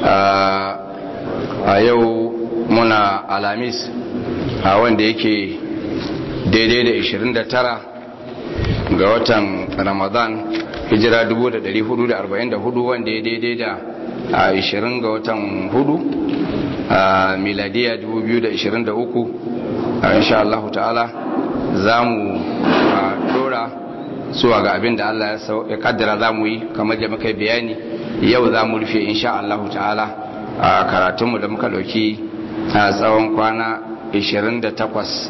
a yau muna alamis a wanda yake daidai da 29 ga watan ramadan hijira 1444 wanda ya daidai da 20 ga watan hudu a miladiya 2023 insha Allah ta'ala za mu dora zuwa ga abin da Allah ya kaddara za mu yi kamar da muka bayani yau za mu rufe insha Allah ta'ala a karatunmu da muka dauki a tsawon kwana 28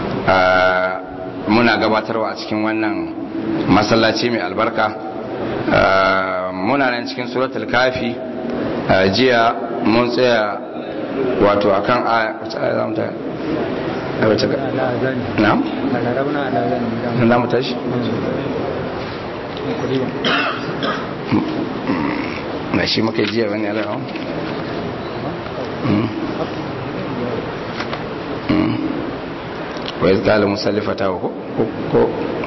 muna gabatarwa a cikin wannan masallaci mai albarka muna nan cikin suratul kafi jiya mun tsaya wato akan a wace ga na? na mu tashi? na shi muka jiya wani alaƙa wa iz qala musallifata ko ko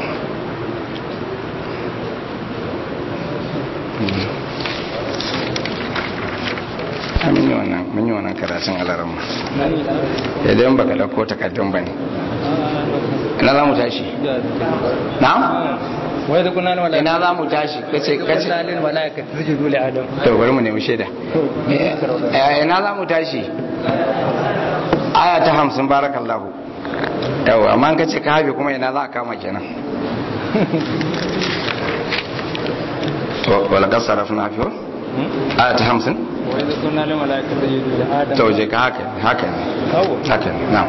mun yi wannan mun yi wannan karatun alaramma idan baka dauko takaddun bane ina za mu tashi na'am wai da kunan wala ina za mu tashi kace kace lalin malaika sujudu li adam to bari mu nemi shaida ina za mu tashi aya ta 50 barakallahu yawa amma kace ka habi kuma ina za a kama kenan to wala kasarafna fi aya ta 50 wai da kunan malaika sujudu li adam to je ka haka haka ne haka ne na'am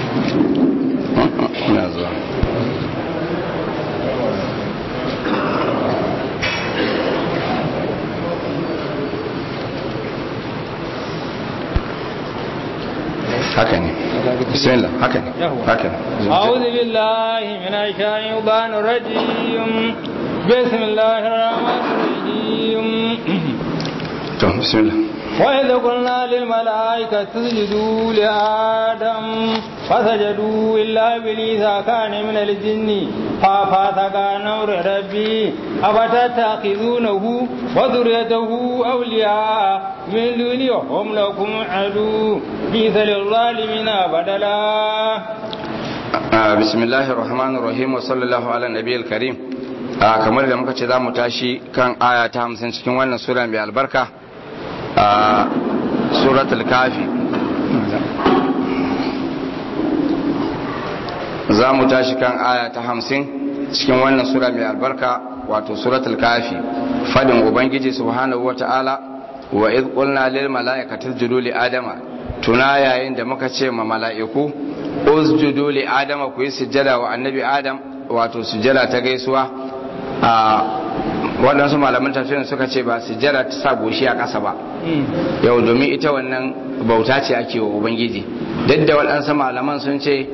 ina zuwa haka ne bismillah haka ne haka ne أعوذ بالله من الشيطان الرجيم بسم الله الرحمن الرحيم to bismillah وإذ قلنا للملائكة اسجدوا لآدم فسجدوا إلا إبليس كان من الجن ففسق عن أمر ربي أفتتخذونه وذريته أولياء من دوني وهم لكم عدو بئس للظالمين بدلا بسم الله الرحمن الرحيم وصلى الله على النبي الكريم kamar da muka ce za mu tashi kan aya ta hamsin cikin wannan sura mai albarka a suratul kafi za mu tashi kan aya ta hamsin cikin wannan sura mai albarka wato suratul kafi fadin ubangiji subhanahu wata'ala wa iz qulna lil mala'ikati isjudu li adama tuna yayin da muka ce ma mala'iku usjudu li adama ku yi sujjada wa annabi adam wato sujjada ta gaisuwa a waɗansu malaman tafsirin suka ce ba sujjada ta sa goshi a ƙasa ba yau domin ita wannan bauta ce ake wa ubangiji duk da waɗansu malaman sun ce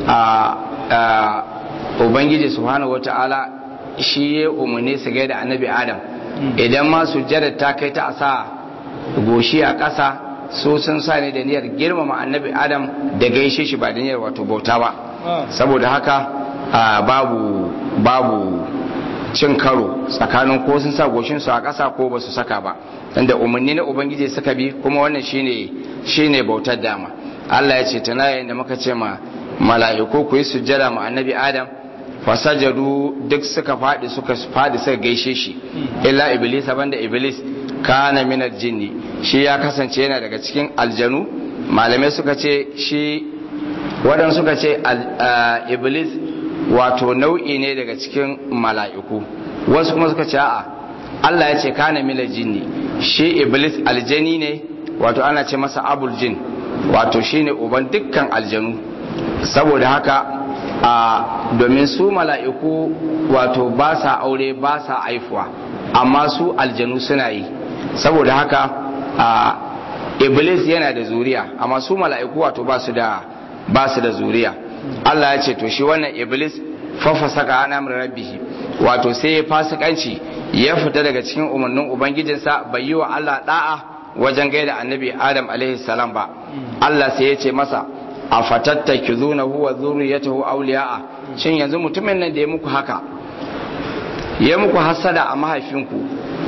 a ubangiji subhanahu wata'ala shi ya umarni su gaida annabi adam idan ma sujjada ta kai ta a sa goshi a ƙasa su sun sa ne da niyyar girmama annabi adam da gaishe shi ba da niyyar wato bauta ba saboda haka babu babu cin karo tsakanin ko sun sa goshinsu a ƙasa ko ba su saka ba inda umarni na ubangiji suka bi kuma wannan shine shine bautar dama Allah ya ce tana yayin da muka ce ma mala'iku ku yi sujjada ma annabi adam fasajadu duk suka faɗi suka faɗi suka gaishe shi illa iblis banda iblis kana min jinni shi ya kasance yana daga cikin aljanu malamai suka ce shi waɗansu suka ce iblis wato nau'i ne daga cikin mala'iku wasu kuma suka ce a'a Allah ya ce kana mila jinni shi iblis aljani ne wato ana ce masa abul jin wato shine uban dukkan aljanu saboda haka a domin su mala'iku wato ba sa aure ba sa aifuwa amma su aljanu suna yi saboda haka a iblis yana da zuriya amma su mala'iku wato ba su da ba su da zuriya Allah ya ce to shi wannan iblis fafasaka an amri rabbihi wato sai ya fasikanci ya fita daga cikin umarnin ubangijinsa bai yi wa Allah da'a wajen gaida annabi Adam alaihi salam ba Allah sai ya ce masa a fatattakizuna huwa zurriyatahu awliya'a shin yanzu mutumin nan da ya muku haka ya muku hasada a mahaifinku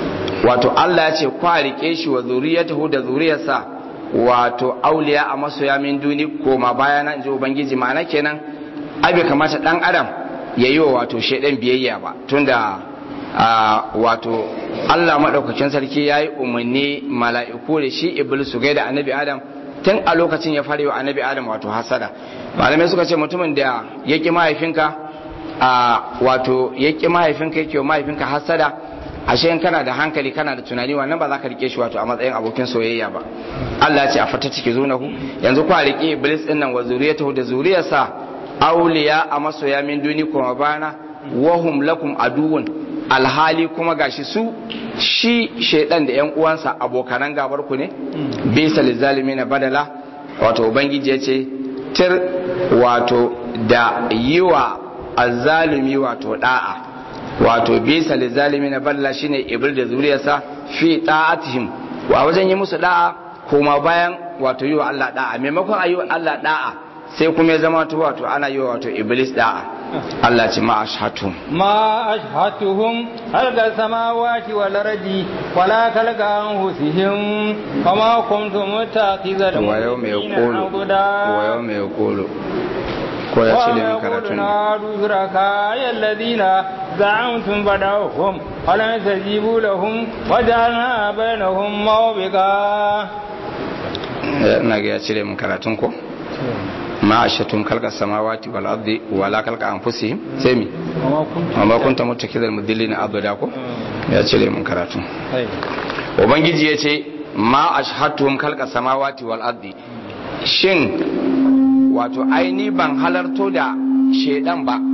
wato Allah ya ce kwa rike shi wa zuriyatahu da zuriyarsa wato auliya a masoya min duni koma bayana inji ubangiji ma'ana kenan abe kamata dan adam ya yi wa wato shaidan biyayya ba tunda wato Allah maɗaukakin sarki ya yi umarni mala'iku da shi iblis su gaida annabi adam tun a lokacin ya fara wa annabi adam wato hasada malamai suka ce mutumin da ya ƙi mahaifinka a wato ya ƙi mahaifinka yake wa mahaifinka hasada ashe in kana da hankali kana da tunani wannan ba za ka rike shi wato a matsayin abokin soyayya ba Allah ce a fata ciki zunahu yanzu kwa rike iblis din nan wa zuriyatahu da zuriyarsa auliya a masoya min duni kuma bana wahum lakum aduwwun alhali kuma gashi su shi shaidan da yan uwansa abokanan gabar ku ne bisa na badala wato ubangiji ya ce tir wato da yiwa azzalumi wato da'a wato bisa na badala shine ibil da zuriyarsa fi da'atihim wa wajen yi musu da'a kuma bayan wato yi wa Allah da'a maimakon a yi wa Allah da'a sai kuma ya zama wato ana yi wa wato iblis da'a Allah ce ma ashhatu ma ashhatuhum halqa samawati wal ardi wala kalqa anfusihim kama kuntum mutaqizal wa yawma yaqulu wa yawma yaqulu ko ya ce da karatun na duzuraka alladhina za'amtum badawhum wala tajibu lahum waja'alna bainahum mawbika ina ga ya cire mun karatun ko ma ashatum kalka samawati wal ardi wala kalka anfusihim sai mi amma kunta mutakidal mudillina abada ko ya cire mun karatu ubangiji ya ce ma ashhatum kalka samawati wal ardi shin wato aini ban halarto da shedan ba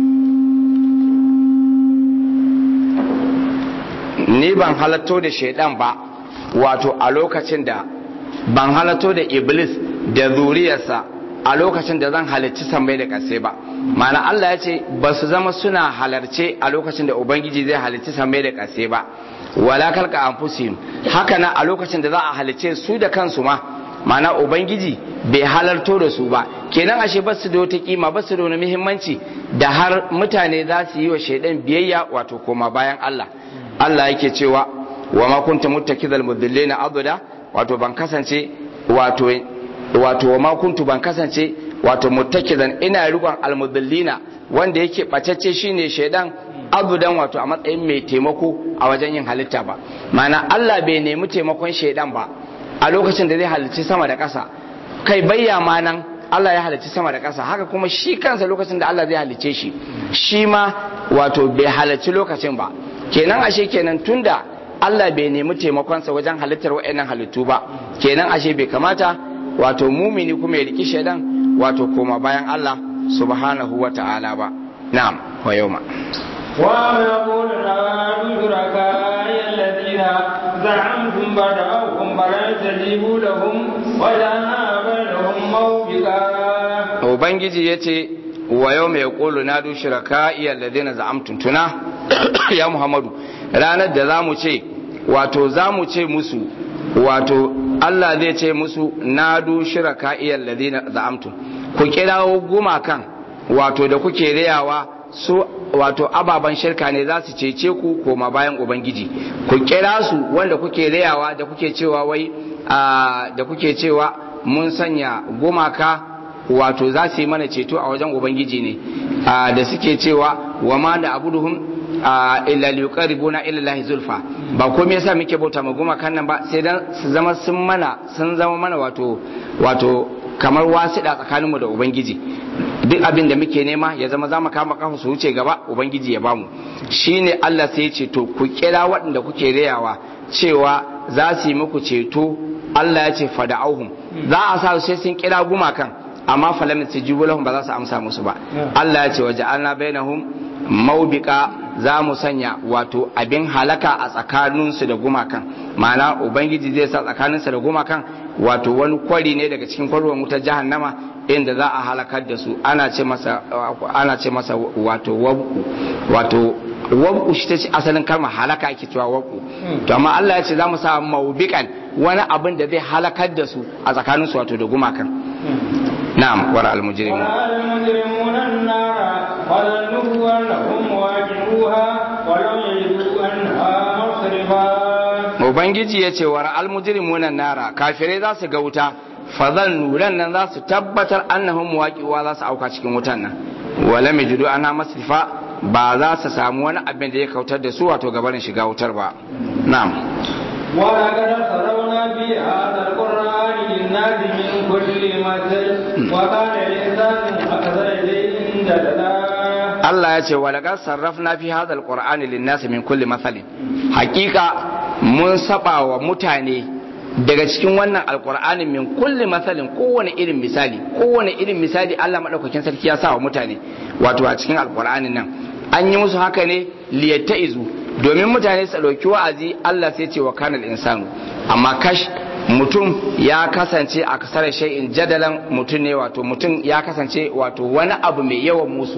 ni ban halarto da shedan ba wato a lokacin da ban halarto da iblis da zuriyarsa a lokacin da zan halarci sammai da ƙasai ba mana Allah ya ce ba su zama suna halarce a lokacin da ubangiji zai halarci sammai da ƙasai ba wala kalka anfusihim haka na a lokacin da za a halarce su da kansu ma mana ubangiji bai halarto da su ba kenan ashe ba su da wata kima ba su da wani muhimmanci da har mutane za su yi wa shaidan biyayya wato koma bayan Allah Allah yake cewa wa ma kunta muttakidal mudillina abuda wato ban kasance wato wato ma kuntu ban kasance wato muttakidan ina rikon almudallina wanda yake bacacce shine shaidan abudan wato a matsayin mai taimako a wajen yin halitta ba mana Allah bai nemi taimakon shaidan ba a lokacin da zai halicci sama da ƙasa kai bayya ma nan Allah ya halicci sama da ƙasa haka kuma shi kansa lokacin da Allah zai halicce shi shi ma wato bai halicci lokacin ba kenan ashe kenan tunda Allah bai nemi taimakonsa wajen halittar wa'annan halittu ba kenan ashe bai kamata wato mumini kuma ya riki shaidan wato koma bayan Allah subhanahu wa ta'ala ba na'am wa yawma wa yaqulu la yusraka alladhina za'amtum bada'ahum fala tajibu lahum wa ja'alna bainahum mawbika ubangiji yace wa yawma yaqulu nadu shuraka alladhina za'amtum tuna ya muhammadu ranar da zamu ce wato zamu ce musu wato Allah zai ce musu nadu shiraka iyal ladina za'amtum ku kirawo gumakan wato da kuke rayawa su wato ababan shirka ne za su cece ku koma bayan ubangiji ku kira su wanda kuke rayawa da kuke cewa wai da kuke cewa mun sanya gumaka wato za su yi mana ceto a wajen ubangiji ne da suke cewa wa ma da abuduhum illa liqaribuna ila Allah zulfa ba komai yasa muke bauta ma goma kan nan ba sai dan su zama sun mana sun zama mana wato wato kamar wasiɗa tsakaninmu da ubangiji duk abin da muke nema ya zama za mu kama kafa su wuce gaba ubangiji ya bamu shine Allah sai ya ce to ku kira waɗanda kuke rayawa cewa za su yi muku ceto Allah ya ce fada'auhum za a sa sai sun kira gumakan amma falamin su lahum ba za su amsa musu ba Allah ya ce waje alna bainahum maubika za mu sanya wato abin halaka a tsakaninsu da gumakan ma'ana ubangiji zai sa tsakaninsu da gumakan wato wani kwari ne daga cikin kwarwan wutar jahannama inda za a halakar da su ana ce masa ana ce masa wato wabku wato wabku shi ta ce asalin kalmar halaka ake cewa wabku to amma Allah ya ce za mu sa maubikan wani abin da zai halakar da su a tsakaninsu wato da gumakan na'am wara al-mujrimun المجرمون النار وظنوا أنهم واجهوها ولم يجدوا عنها مصرفا ubangiji ya ce wa ra'al mujrimuna nara kafirai za su ga wuta fazan nuran nan za su tabbatar annahum muwaqiwa za su auka cikin wutan nan wala majidu ana masrifa ba za su samu wani abin da ya kautar da su wato gabanin shiga wutar ba na'am ولقد صرفنا في هذا القرآن للناس من كل مثل وكان الإنسان أكثر شيء جدلا Allah ya ce wa laqad sarrafna fi hadha alqur'ani lin-nasi min kulli mathalin hakika mun saba wa mutane daga cikin wannan alqur'ani min kulli mathalin kowane irin misali kowane irin misali Allah madaukakin sarki ya sa wa mutane wato a cikin alqur'anin nan an yi musu haka ne liyattaizu domin mutane su dauki wa'azi Allah sai ce wa kanal insanu amma kash mutum ya kasance a kasar shay'in jadalan mutum ne wato mutum ya kasance wato wani abu mai yawan musu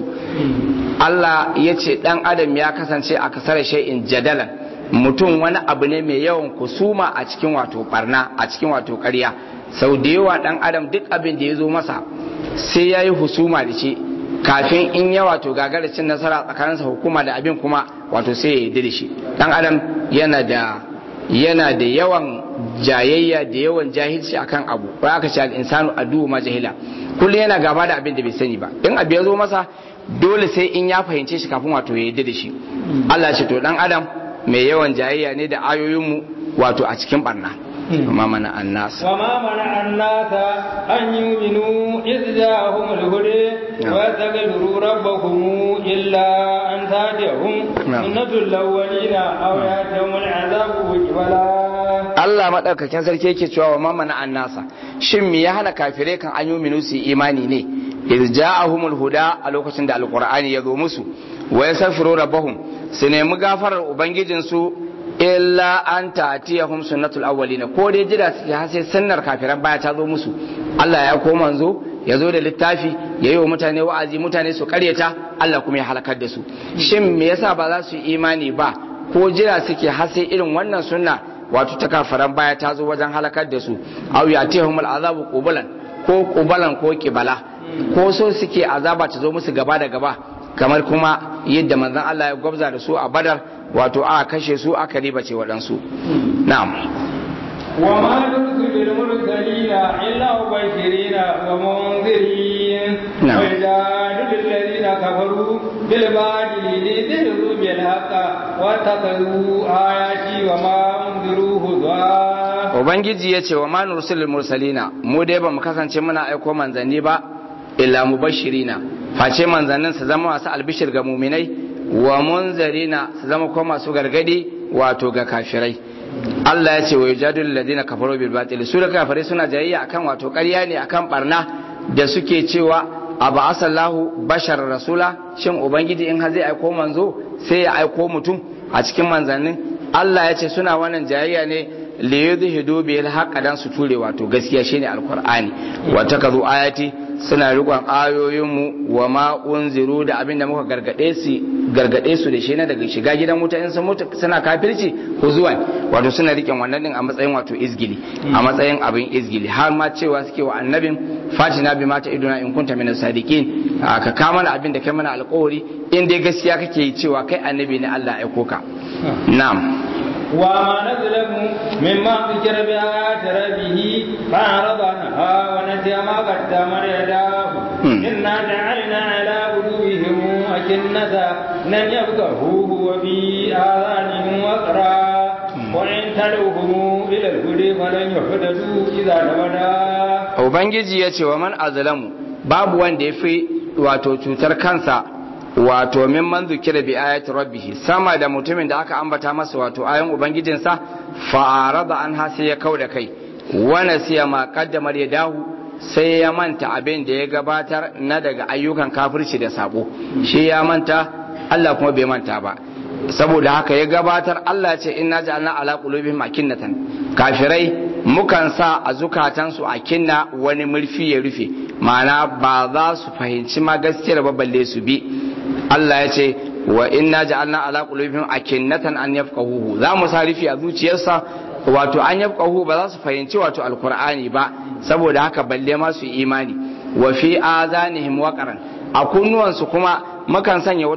Allah ya ce dan adam ya kasance a kasar shay'in jadalan mutum wani abu ne mai yawan kusuma a cikin wato barna a cikin wato ƙarya sau da yawa dan adam duk abin da ya zo masa sai ya yi husuma da shi kafin in ya wato gagara cin nasara tsakaninsa hukuma da abin kuma wato sai ya yi da shi dan adam yana da yana da yawan jayayya da yawan jahilci akan abu ba aka ce al-insanu adu ma jahila kullum yana gaba da abin da bai sani ba in abu ya zo masa dole sai in ya fahimce shi kafin wato ya yi da shi Allah ce to dan adam mai yawan jayayya ne da ayoyinmu wato a cikin barna وما منع الناس وما منع الناس أن يؤمنوا إذ جاءهم الهدى ويستغفروا ربهم إلا أن تأتيهم سنة الأولين أو يأتيهم العذاب قبلا Allah maɗaukakin sarki yake cewa wa mamana an nasa shin me ya hana kafirai kan an yi su imani ne iz ja'ahumul huda a lokacin da alqur'ani ya zo musu wa yasafiru rabbahum su nemi gafarar ubangijinsu illa an ta'tiyahum sunnatul awwalin ko dai jira suke har sai sunnar kafiran baya ta zo musu Allah ya ko manzo ya zo da littafi ya yi wa mutane wa'azi mutane su karyata Allah kuma ya halakar da su shin me yasa ba za su yi imani ba ko jira suke har sai irin wannan sunna wato ta kafiran baya ta zo wajen halakar da su aw yatihum al'azabu qubalan ko qubalan ko kibala ko so suke azaba ta zo musu gaba da gaba kamar kuma yadda manzon Allah ya gwabza da su a badar wato a kashe su aka ribace waɗansu na'am وما نرسل المرسلين إلا مبشرين ومنذرين نعم. ويجادل الذين كفروا بالباطل ليدلوا بالحق واتخذوا آياتي وما أنذروا هزوا ubangiji ya ce wa ma nursilul mursalina mu dai ba mu kasance muna aiko manzanni ba illa mubashirina face manzannin su zama masu albishir ga muminai wa munzarina su zama kuma masu gargadi wato ga kafirai Allah ya ce wa yujadul ladina kafaru bil batil su da kafirai suna jayayya akan wato ƙarya ne akan barna da suke cewa abu asallahu bashar rasula shin ubangiji in har zai aiko manzo sai ya aiko mutum a cikin manzannin Allah ya ce suna wannan jayayya ne li yudhidu bil haqq dan su ture wato gaskiya shine alqur'ani wa takazu ayati suna rikon ayoyinmu wa ma unziru da abin da muka gargade su gargade su da shi na daga shiga gidan wuta in sun mutu suna kafirci huzuwan wato suna riƙen wannan din a matsayin wato izgili a matsayin abin izgili har ma cewa suke wa annabin fatina bi mata iduna in kunta min sadiqin ka ka mana abin da kai mana alƙawari in dai gaskiya kake yi cewa kai annabi ne Allah ya aiko ka na'am وما نظلم مما ذكر بآيات ربه فأعرض عنها ونسي ما قدم يداه إنا جعلنا على قلوبهم أكنة لن يفقهوه وفي آذانهم وقرا وإن تدعوهم إلى الهدى فلن يهتدوا إذا أبدا ubangiji ya ce wa man azlamu babu wanda ya fi wato cutar kansa wato min man zukira bi ayati rabbih sama da mutumin da aka ambata masa wato ayan ubangijinsa fa arada an ha sai ya kauda kai wa nasiya ma qaddama yadahu sai ya manta abin da ya gabatar na daga ayyukan kafirci da sabo shi ya manta Allah kuma bai manta ba saboda haka ya gabatar Allah ce inna ja'alna ala qulubihim akinnatan kafirai mukan sa a zukatansu akinna wani murfi ya rufe ma'ana ba za su fahimci ma gaskiyar ba balle su bi Allah ya ce wa inna ja'alna ala qulubihim akinnatan an yafqahuhu za mu sa rufi a zuciyarsa wato an yafqahu ba za su fahimci wato alqur'ani ba saboda haka balle ma su imani wa fi azanihim waqaran a kunnuwansu kuma mukan sanya wata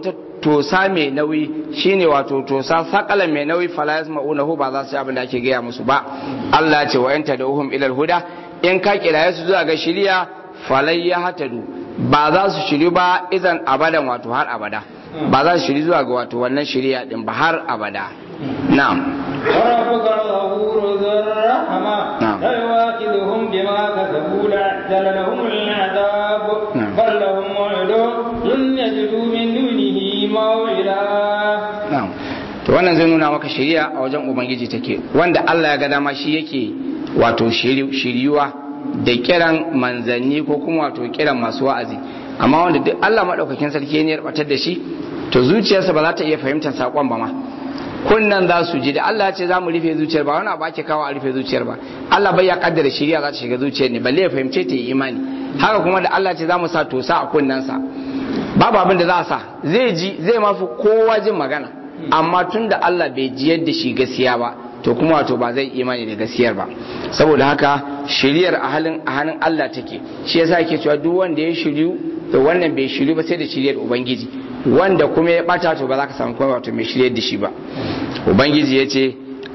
tosa mai nauyi shine wato tosa sakala mai nauyi fala yasma'unahu ba za su yi abin da ake gaya musu ba Allah ce wa yanta da uhum ilal huda in ka kiraye su zuwa ga shiriya falai ya hatadu ba za su shiri ba idan abadan wato har abada ba za su shiri zuwa ga wato wannan shiriya din ba har abada na'am وربك الغفور ذو الرحمة نعم. لا يواخذهم بما كسبوا لعجل لهم العذاب نعم. بل لهم موعد لن يجدوا من دونه موعدا na'am to wannan zai nuna maka shiriya a wajen ubangiji take wanda Allah ya ga dama shi yake wato shiri- shiriyuwa da kiran manzanni ko kuma wato kiran masu wa'azi amma wanda duk Allah madaukakin sarki ne ya batar da shi to zuciyarsa ba za ta iya fahimtar sakon ba ma kunnan za su ji da Allah ya ce za mu rufe zuciyar ba wani abu ake kawo a rufe zuciyar ba Allah bai ya kaddara shiriya za ta shiga zuciyar ne balle ya fahimce ta yi imani haka kuma da Allah ya ce za mu sa tosa a kunnensa babu abin da za a sa zai ji zai mafi kowa jin magana amma tun da Allah bai ji yadda shi gaskiya ba to kuma wato ba zai imani da gaskiyar ba saboda haka shiriyar a halin a hannun Allah take shi yasa yake cewa duk wanda ya shiryu to wannan bai shiryu ba sai da shiriyar ubangiji wanda kuma ya bata to ba za ka samu kuma wato mai shiryar da shi ba ubangiji ya ce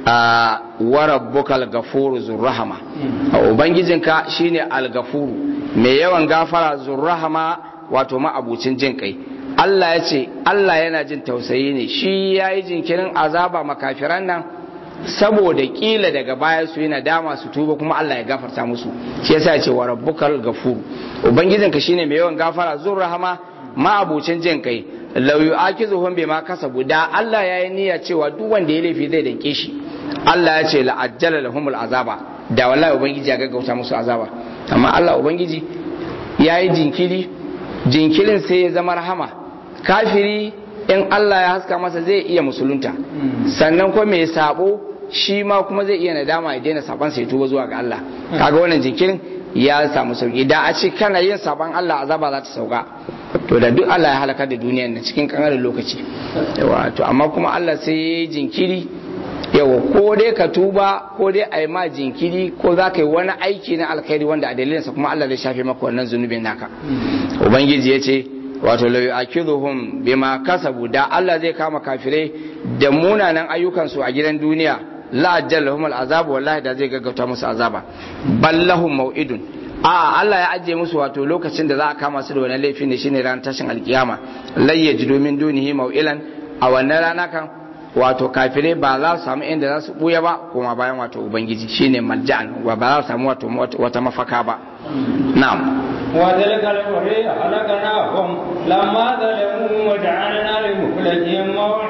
a warabbukal gafuru zurrahama a ubangijinka shine al-gafuru mai yawan gafara zurrahama wato ma'abucin jin kai Allah ya ce Allah yana jin tausayi ne shi ya yi jinkirin azaba makafiran nan saboda kila daga baya su yi nadama su tuba kuma Allah ya gafarta musu shi yasa ya ce wa rabbukal gafur ubangijinka shine mai yawan gafara zur rahama ma'abucin jin kai law yu'akizuhum bima kasabu da Allah ya yi niyya cewa duk wanda ya laifi zai danke shi Allah ya ce la'ajjala lahumul azaba da wallahi ubangiji ya gaggauta musu azaba amma Allah ubangiji ya yi jinkiri jinkirin sai ya zama rahama kafiri in Allah ya haska masa zai iya musulunta sannan kuma mai sabo shi ma kuma zai iya nadama ya daina saban sai tuba zuwa ga Allah kaga wannan jinkirin ya samu sauki da a ce kana yin saban Allah azaba za ta sauka to da duk Allah ya halakar da duniyar na cikin kankanin lokaci yawa to amma kuma Allah sai ya yi jinkiri yawa ko dai ka tuba ko dai a yi ma jinkiri ko za ka yi wani aiki na alkhairi wanda a dalilinsa kuma Allah zai shafe maka wannan zunubin naka ubangiji ya ce wato la yu'akiduhum bima kasabu da Allah zai kama kafirai da munanan ayyukansu a gidan duniya la ajallahum al'azab wallahi da zai gaggauta musu azaba ballahum mau'idun a Allah ya ajiye musu wato lokacin da za a kama su da wannan laifin ne shine ran tashin alkiyama lai yajidu min dunihi mau'ilan a wannan rana kan wato kafirai ba za su samu inda za su buya ba kuma bayan wato ubangiji shine malja'an ba za su samu wato wata mafaka ba na'am وتلك القرى أهلكناهم لما ظلموا وجعلنا لمهلكهم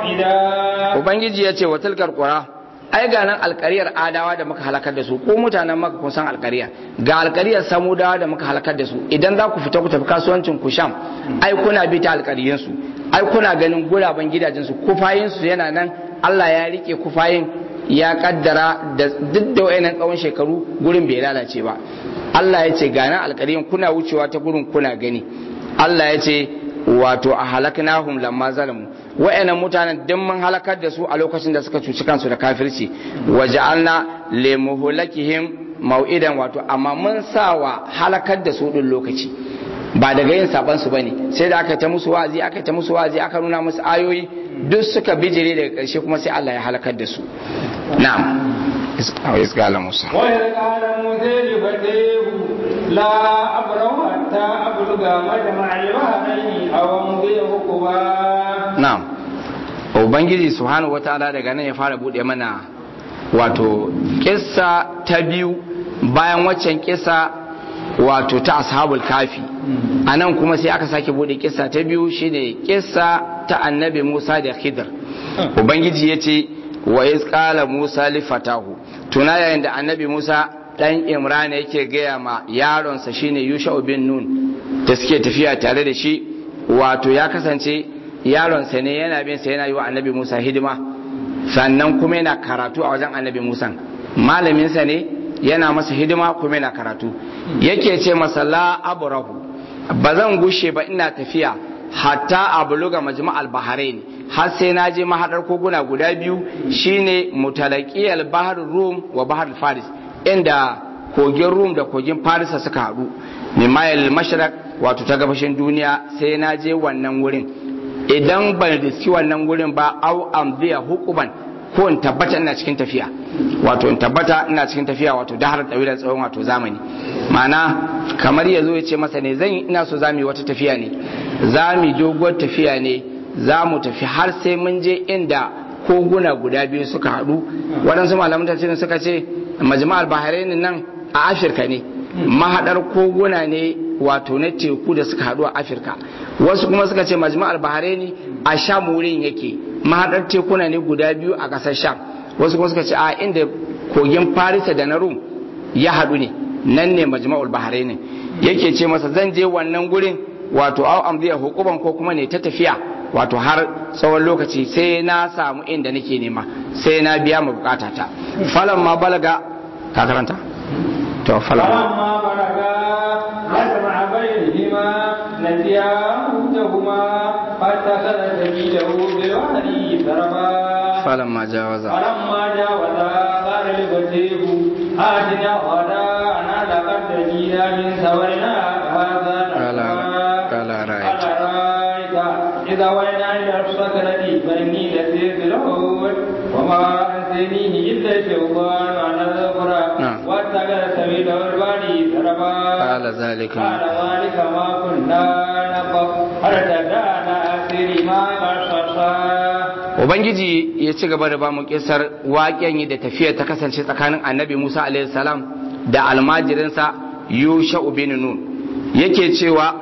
موعدا ubangiji ya ce wa tilkar qura ai ga nan alkariyar adawa da muka halakar da su ko mutanen maka kun san alkariya ga alkariyar samudawa da muka halakar da su idan za ku fita ku tafi kasuwancin ku sham ai kuna bi ta alkariyin su ai kuna ganin guraben gidajen su kufayin su yana nan Allah ya rike kufayin ya kaddara da duk da wayannan tsawon shekaru gurin bai lalace ba Allah ya ce ga nan alkariyin kuna wucewa ta gurin kuna gani Allah ya ce wato a halaknahum lamma zalamu wa'annan mutanen duk mun halakar da su a lokacin da suka cuci kansu da kafirci waja'alna limuhlakihim mau'idan wato amma mun sawa halakar da su din lokaci ba daga yin saban su bane sai da aka ta musu wa'azi aka ta musu wa'azi aka nuna musu ayoyi duk suka bijire daga karshe kuma sai Allah ya halakar da su na'am isqala musa وإذ قال موسى لفتيه لا أبرح حتى أبلغ مجمع البحرين أو أمضي حقبا na'am ubangiji subhanahu wataala daga nan ya fara bude mana wato kissa ta biyu bayan waccan kissa wato ta ashabul kafi a nan kuma sai aka sake bude kissa ta biyu shine kissa ta annabi musa da khidr ubangiji ya ce wa iz qala musa li fatahu tuna yayin da annabi musa dan imrana yake gaya ma yaronsa shine yusha bin nun da suke tafiya tare da shi wato ya kasance yaronsa ne yana bin sa yana yi wa annabi musa hidima sannan kuma yana karatu a wajen annabi musa malaminsa ne yana masa hidima kuma yana karatu yake ce masa la abrahu ba zan gushe ba ina tafiya hatta abluga majma'al bahrain har sai na je mahadar koguna guda biyu shine mutalaqiyal bahr rum wa bahr faris inda kogin rum da kogin farisa suka haɗu mimayal mashraq wato ta gabashin duniya sai na je wannan wurin idan ban riski wannan gurin ba au amdiya hukuban ko in tabbata ina cikin tafiya wato in tabbata ina cikin tafiya wato da har da tsawon wato zamani ma'ana kamar ya zo ya ce masa ne zan ina so za mu yi wata tafiya ne za mu doguwar tafiya ne za mu tafi har sai mun je inda koguna guda biyu suka haɗu waɗansu malaman tafsirin suka ce majma'al bahrain nan a afirka ne mahaɗar koguna ne wato na teku da suka haɗu a afirka wasu kuma suka ce majma'al bahrain a sham wurin yake mahaɗar tekuna ne guda biyu a ƙasar sham wasu kuma suka ce a inda kogin farisa da na rum ya haɗu ne nan ne majma'ul bahrain yake ce masa zan je wannan gurin wato au amdiya hukuban ko kuma ne ta tafiya wato har tsawon lokaci sai na samu inda nake nema sai na biya mu bukata ta falan ma balaga ka karanta to falan فلما بلغا مجمع بينهما نسيا حوتهما فاتخذ سبيله بالوادي سربا falan ma jawaza فلما جاوزا قال لفتيه آتنا غداءنا لقد جئنا من سفرنا هذا قال- نصبا قال أرأيت. قال أرأيت إذا وينا إلى الصخرة فإني نسيت الحوت وما أنسانيه إلا الشيطان أن أذكره نعم. واتخذ سبيله البادي سربا قال ذلك قال ذلك ما كنا نقف ارتدانا أسير ما قصصا ubangiji ya ci gaba da ba mu kisar waƙen yi da tafiya ta kasance tsakanin annabi musa alaihi salam da almajirinsa yusha bin nun yake cewa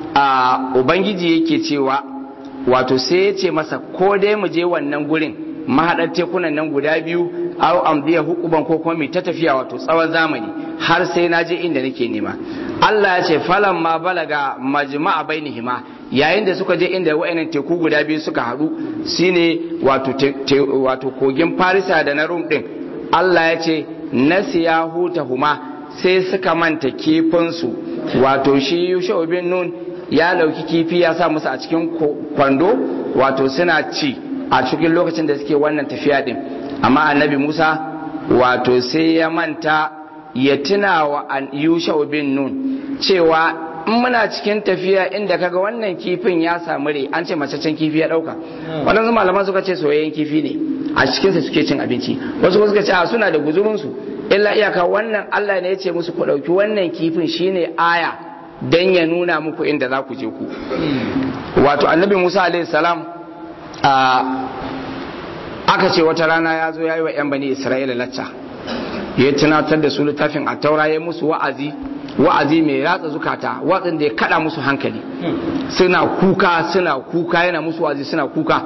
a ubangiji yake cewa wato sai ya ce masa ko dai mu je wannan gurin mahaɗar tekunan nan guda biyu au amdiya hukuban ko kuma mai ta tafiya wato tsawon zamani har sai na je inda nake nema Allah ya ce falan ma balaga majma'a bainihima yayin da suka je inda wa'annan teku guda biyu suka haɗu shine wato te- te- wato kogin Farisa da na Rum din Allah ya ce nasiya hutahuma sai suka manta kifinsu wato shi Yusha bin Nun ya dauki kifi ya sa musu a cikin ko- kwando wato suna ci a cikin lokacin da suke wannan tafiya din amma annabi Musa wato sai ya manta ya tuna wa an- Yusha bin Nun cewa in muna cikin tafiya inda kaga wannan kifin ya samu rai an ce macecen kifi ya dauka waɗansu malaman suka ce soyayyen kifi ne a cikinsa suke cin abinci wasu kuma suka ce a suna da guzurinsu illa iyaka wannan Allah ne ya ce musu ku ɗauki wannan kifin shine aya dan ya nuna muku inda za ku je ku wato annabi Musa alaihi salam a aka ce wata rana ya zo ya yi wa 'yan bani Isra'ila lacca ya tunatar da su littafin a taura ya musu wa'azi wa'azi mai ratsa zukata watsin da ya kada musu hankali suna kuka suna kuka yana musu wa'azi suna kuka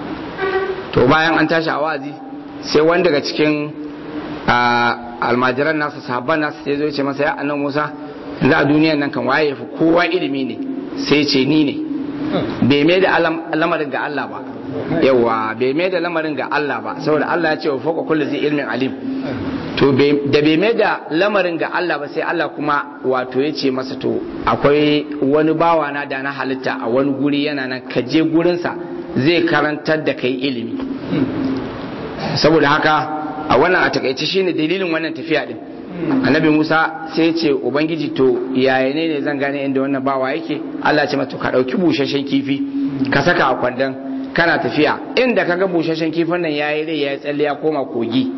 to bayan an tashi a wa'azi sai wani daga cikin ah, almajiran nasa sahabban nasa sai zo ya ce masa ya annan musa yanzu a duniyan nan kan waye ya fi kowa ilimi ne sai ce ni ne bai mai da alam- lamarin ga Allah ba yawa bai mai da lamarin ga Allah ba saboda Allah ya ce wa fawqa kulli zai ilmin alim to bai- da bai mai da lamarin ga Allah ba sai Allah kuma wato ya ce masa to akwai wani bawa na da na halitta a wani guri yana nan ka je gurinsa zai karantar da kai ilimi saboda haka a wannan a takaice shine dalilin wannan tafiya din annabi Musa sai ya ce ubangiji to yaya ne ne zan gane inda wannan bawa yake Allah ya ce mata ka dauki busasshen kifi ka saka a kwandon kana tafiya inda kaga busasshen kifin nan yayi rai yayi tsalle ya koma kogi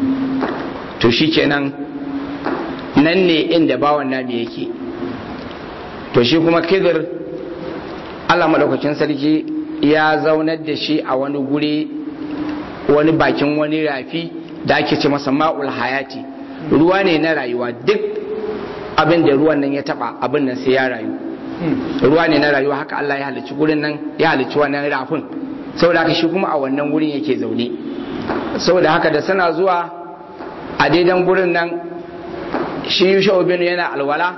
to shikenan nan ne inda bawan nami yake to shi kuma kidir Allah madaukakin sarki ya zaunar da shi a wani guri wani bakin wani rafi da ake ce masa ma'ul hayati ruwa ne na rayuwa duk abin da ruwan nan ya taba abin nan sai ya rayu ruwa ne na rayuwa haka Allah ya halicci gurin nan ya halicci wannan rafin saboda haka shi kuma a wannan gurin yake zaune saboda haka da suna zuwa a daidan gurin nan shi Yusha'u bin yana alwala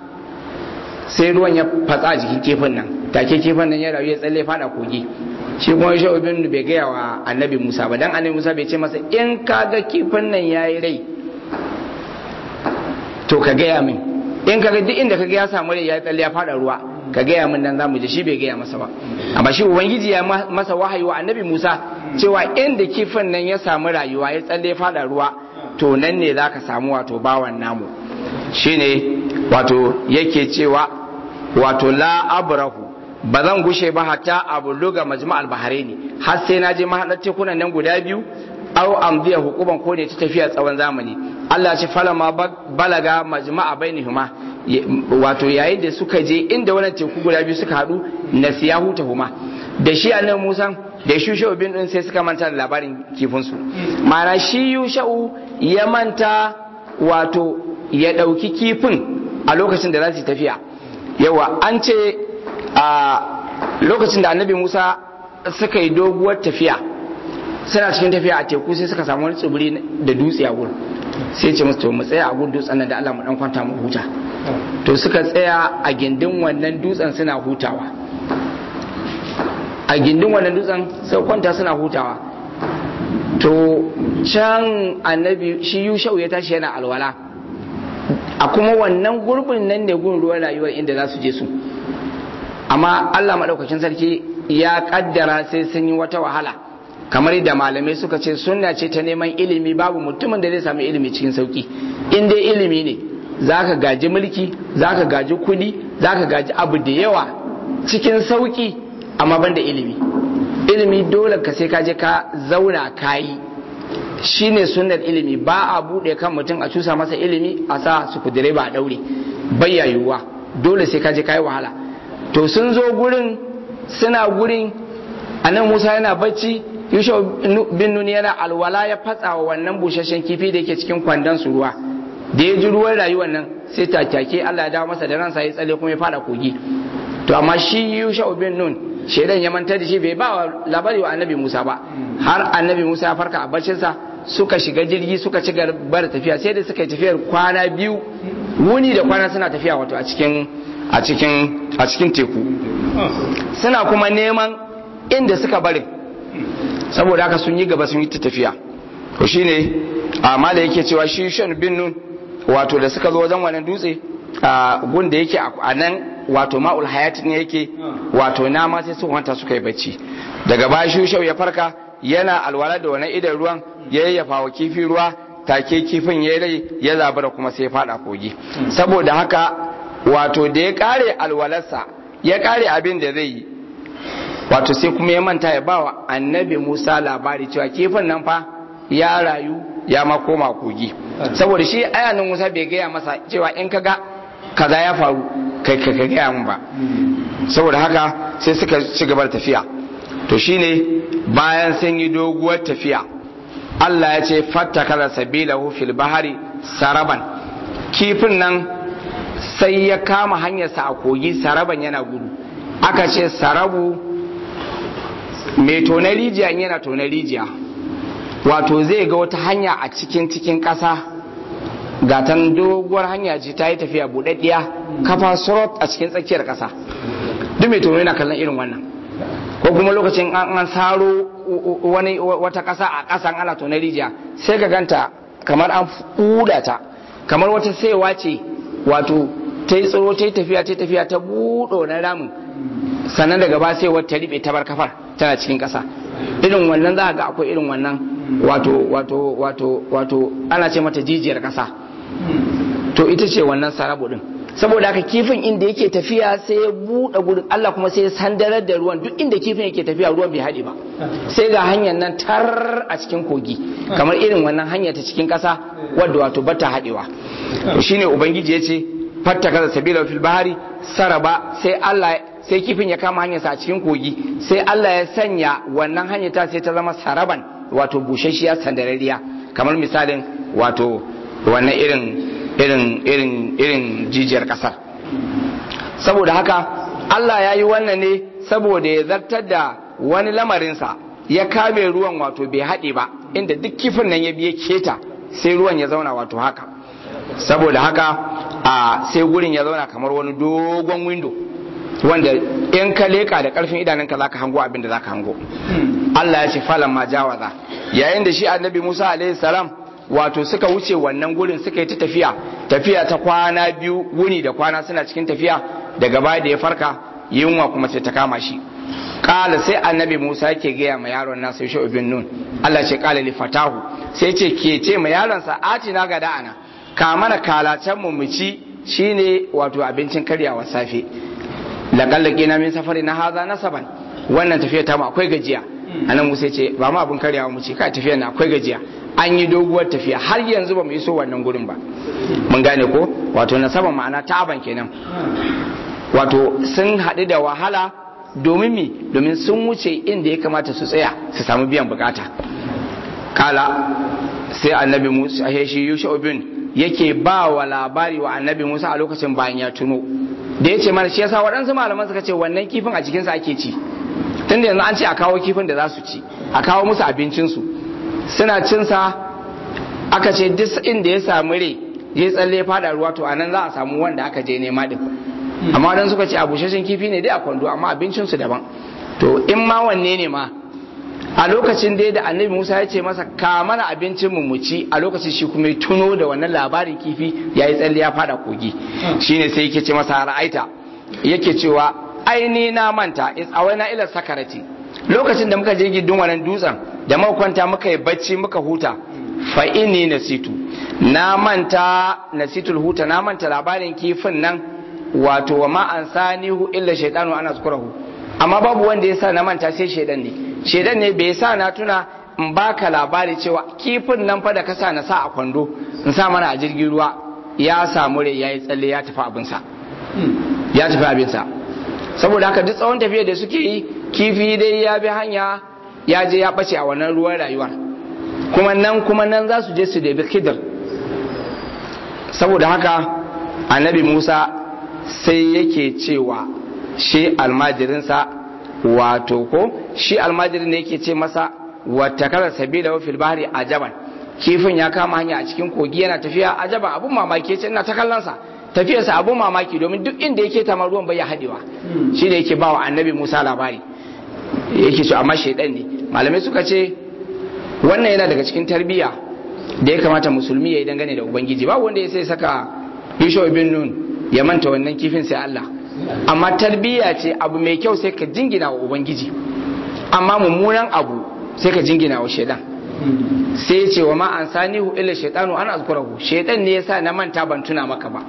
sai ruwan ya fatsa a jikin kifin nan take kifin nan ya rayu ya tsalle fada kogi shi kuma Yusha'u bin bai gaya wa annabi Musa ba dan annabi Musa bai ce masa in ka ga kifin nan yayi rai to ka gaya min in kaga duk inda kaga ya samu rai ya tsalle ya fada ruwa ka gaya min nan zamu je shi bai gaya masa ba amma shi ubangiji ya ma- masa wahayi wa annabi Musa cewa inda kifin nan ya samu rayuwa ya tsalle ya fada ruwa to nan ne zaka samu wato bawan namu shine wato yake cewa wato la abrahu ba zan gushe ba hatta abu luga majma'al bahraini har sai na je mahaɗar tekunan nan guda biyu aw amdiya hukuman ko ne ta tafiya tsawon zamani Allah ce falama balaga majma'a bainihuma wato yayin da suka je inda wannan teku guda biyu suka hadu nasiyahu tahuma da shi annabi Musa da shi Yusha'u bin din sai suka manta da labarin kifin su ma'ana shi Yusha'u ya manta wato ya dauki kifin a lokacin da za su tafiya yawa an ce a lokacin da annabi Musa suka yi doguwar tafiya suna cikin tafiya a teku sai suka samu wani tsibiri da dutse a gurin sai ce musu to mu tsaya a gurin dutsen nan da Allah mu dan kwanta mu huta to suka tsaya a gindin wannan dutsen suna hutawa a gindin wannan dutsen sai kwanta suna hutawa to can annabi shi yushau ya tashi yana alwala a kuma wannan gurbin nan ne gurin ruwan rayuwar inda za su je su amma Allah maɗaukakin sarki ya kaddara sai sun yi wata wahala kamar yadda malamai suka ce sunna ce ta neman ilimi babu mutumin da zai sami ilimi cikin sauki in dai ilimi ne zaka gaji mulki zaka gaji kudi zaka gaji abu da yawa cikin sauki amma banda ilimi ilimi dole ka sai ka je ka zauna kayi shine sunnar ilimi ba a bude kan mutum a cusa masa ilimi a sa su kudire ba a daure bayyayuwa dole sai ka je kayi wahala to sun zo gurin suna gurin anan Musa yana bacci Yusha bin Nun yana alwala ya fatsa wa wannan busasshen kifi da yake cikin kwandon su ruwa da ya ji ruwan rayuwar nan sai take Allah ya dawo masa da ransa ya tsale kuma ya fada kogi to amma shi Yusha bin Nun shedan ya manta da shi bai ba labari wa Annabi Musa ba har Annabi Musa ya farka a baccin sa suka shiga jirgi suka ci gaba da tafiya sai da suka yi tafiyar kwana biyu wuni da kwana suna tafiya wato a cikin a cikin a cikin teku suna kuma neman inda suka bari saboda haka sun yi gaba sun yi ta tafiya to shine amma da yake cewa shi shan bin nun wato da suka zo wajen wannan dutse a gun da yake a nan wato ma'ul hayat ne yake wato nama sai su kwanta suka yi bacci daga baya shushau ya farka yana alwala da wani idan ruwan ya yayyafa wa kifi ruwa take kifin ya rai ya zabura kuma sai ya fada kogi saboda haka wato da ya kare alwalarsa ya kare abin da zai yi wato sai kuma ya manta ya bawa annabi Musa labari cewa kifin nan fa ya rayu ya ma koma kogi saboda shi ayanin Musa bai gaya masa cewa in kaga kaza ya faru kai ka gaya mun ba saboda haka sai suka ci gaba da tafiya to shine bayan sun yi doguwar tafiya Allah ya ce fattakala sabilahu fil bahari saraban kifin nan sai ya kama hanyarsa a kogi saraban yana gudu aka ce sarabu mai tona rijiya yana tona rijiya wato zai ga wata hanya a cikin cikin ƙasa gatan doguwar hanya ce ta yi tafiya buɗaɗɗiya kafa surot a cikin tsakiyar ƙasa duk mai tono yana kallon irin wannan ko kuma lokacin an saro wani wata ƙasa a ƙasan ana tona rijiya sai ka ganta kamar an fuda ta kamar wata saiwa ce wato ta yi tsoro ta yi tafiya ta yi tafiya ta buɗo na ramin sannan daga ba sai wata riɓe ta bar kafar tana cikin ƙasa irin wannan za ga akwai irin wannan wato wato wato wato ana ce mata jijiyar ƙasa to ita ce wannan sarabu din saboda haka kifin inda yake tafiya sai ya buɗe gurin Allah kuma sai ya sandarar da ruwan duk inda kifin yake tafiya ruwan bai haɗe ba sai ga hanyar nan tar a cikin kogi kamar irin wannan hanya ta cikin ƙasa wadda wato bata haɗewa to shine ubangiji ya ce fatta kaza sabila fil bahari saraba sai Allah sai kifin ya kama hanyarsa a cikin kogi sai Allah ya sanya wannan hanyar ta sai ta zama saraban wato bushashiya sandarariya kamar misalin wato wannan irin irin irin irin jijiyar kasar saboda haka Allah ya yi wannan ne saboda ya zartar da wani lamarinsa ya kame ruwan wato bai haɗe ba inda duk kifin nan ya biye keta sai ruwan ya zauna wato haka saboda haka a sai gurin ya zauna kamar wani dogon windo wanda in ka leka da karfin idanunka zaka hango abin da zaka hango Allah ya ce falan ma jawaza yayin da shi annabi Musa alaihi salam wato suka wuce wannan gurin suka yi ta tafiya tafiya ta kwana biyu wuni da kwana suna cikin tafiya daga baya da ya farka yunwa kuma sai ta kama shi kala sai annabi Musa yake gaya ma yaron nasa Yusha ibn Nun Allah ce kala li fatahu sai ce ke ce ma yaron sa atina ga da'ana ka mana kalacen mu mu ci shine wato abincin karyawa safe laƙallaƙe na min safari na haza nasaban wannan tafiya ta mu akwai gajiya anan musa ce ba mu abin karyawa mu ce kai tafiya na akwai gajiya an yi doguwar tafiya har yanzu ba mu iso wannan gurin ba mun gane ko wato nasaban ma'ana ta'aban kenan wato sun haɗu da wahala domin mi domin sun wuce inda ya kamata su tsaya su samu biyan bukata kala sai annabi musa shi yusha bin yake ba wa labari wa annabi musa a lokacin bayan ya tuno da ya ce mana shi yasa waɗansu malaman suka ce wannan kifin a cikinsa ake ci tunda yanzu an ce a kawo kifin da za su ci a kawo musu abincinsu suna cinsa aka ce duk inda ya samu rai ya tsalle fada ruwa to anan za a samu wanda aka je nema din amma dan suka ce a bushashin kifi ne dai a kwando amma abincinsu daban to in ma wanne ne ma a lokacin dai da annabi musa ya ce masa ka mana abincin mu mu ci a lokacin shi kuma ya tuno da wannan labarin kifi ya yi tsalle ya fada kogi shine sai yake ce masa ra'aita yake cewa aini na manta is awaina ila sakarati lokacin da muka je gidin wannan dutsen da muka kwanta muka yi bacci muka huta fa inni nasitu na manta nasitul huta na manta labarin kifin nan wato wa ma ansanihu illa shaytanu ana zukurahu amma babu wanda ya sa na manta sai shaidan ne shaidan ne bai sa na tuna in baka labari cewa kifin nan fa da ka sa na sa a kwando in sa mana a jirgin ruwa ya samu rai ya yi tsalle ya tafi abinsa ya tafi abinsa saboda haka duk tsawon tafiya da suke yi kifi dai ya bi hanya ya je ya ɓace a wannan ruwan rayuwar kuma nan kuma nan za su je su debi kidir saboda haka annabi musa sai yake cewa shi almajirinsa wato ko shi almajirin ne yake ce masa wata kala sabila wa fil bahri ajaban kifin ya kama hanya a cikin kogi yana tafiya ajaban abun mamaki yace ina ta kallon sa tafiyarsa abun mamaki domin duk inda yake ta ruwan bai ya hadewa shi da yake ba wa annabi Musa labari yake so amma shaidan ne malamai suka ce wannan yana daga cikin tarbiyya da ya kamata musulmi ya yi dangane da ubangiji ba wanda ya sai saka Yusuf bin Nun ya manta wannan kifin sai Allah amma tarbiyya ce abu mai kyau sai ka jingina wa ubangiji amma mummunan abu sai ka jingina wa shaidan sai ya ce wa ma an sanihu illa shaitanu an azkurahu shaidan ne yasa na manta ban tuna maka ba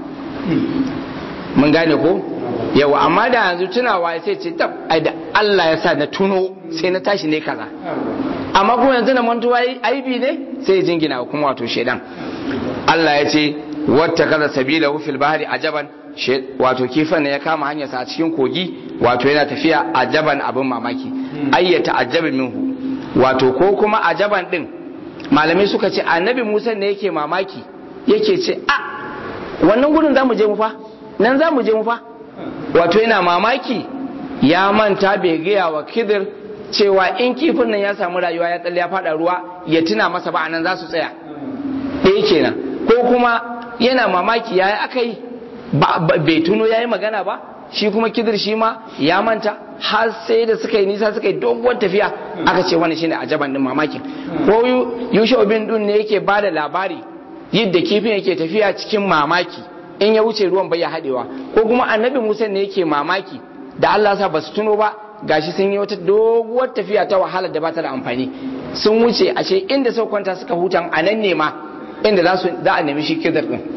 mun gane ko yawa amma da yanzu tunawa sai ce tab ai da Allah ya sa na tuno sai na tashi ne kaza amma kuma yanzu na mantuwa aibi ne sai ya jingina kuma wato shaidan Allah ya ce wata kaza sabila fil bahri ajaban wato kifan ne ya kama hanyarsa a cikin kogi wato yana tafiya ajaban abin mamaki ayyata ajabin minhu wato ko kuma ajaban din malamai suka ce annabi musa ne yake mamaki yake ce a wannan gudun za mu je mu fa nan za mu je mu fa wato yana mamaki ya manta bai gaya wa kidir cewa in kifin nan ya samu rayuwa ya tsalle ya fada ruwa ya tuna masa ba anan za su tsaya ɗaya kenan ko kuma yana mamaki ya aka yi bai tuno ya yi magana ba shi kuma kidir shi ma ya manta har sai da suka yi nisa suka yi doguwar tafiya aka ce wani shine ajaban din mamakin ko yusha bin dun ne yake ba da labari yadda kifin yake tafiya cikin mamaki in ya wuce ruwan bai ya haɗewa ko kuma annabi musa ne yake mamaki da allah sa ba su tuno ba gashi sun yi wata doguwar tafiya ta wahala da ba ta da amfani sun wuce ashe inda suka kwanta suka hutan a nan ne ma inda za a nemi shi kidir din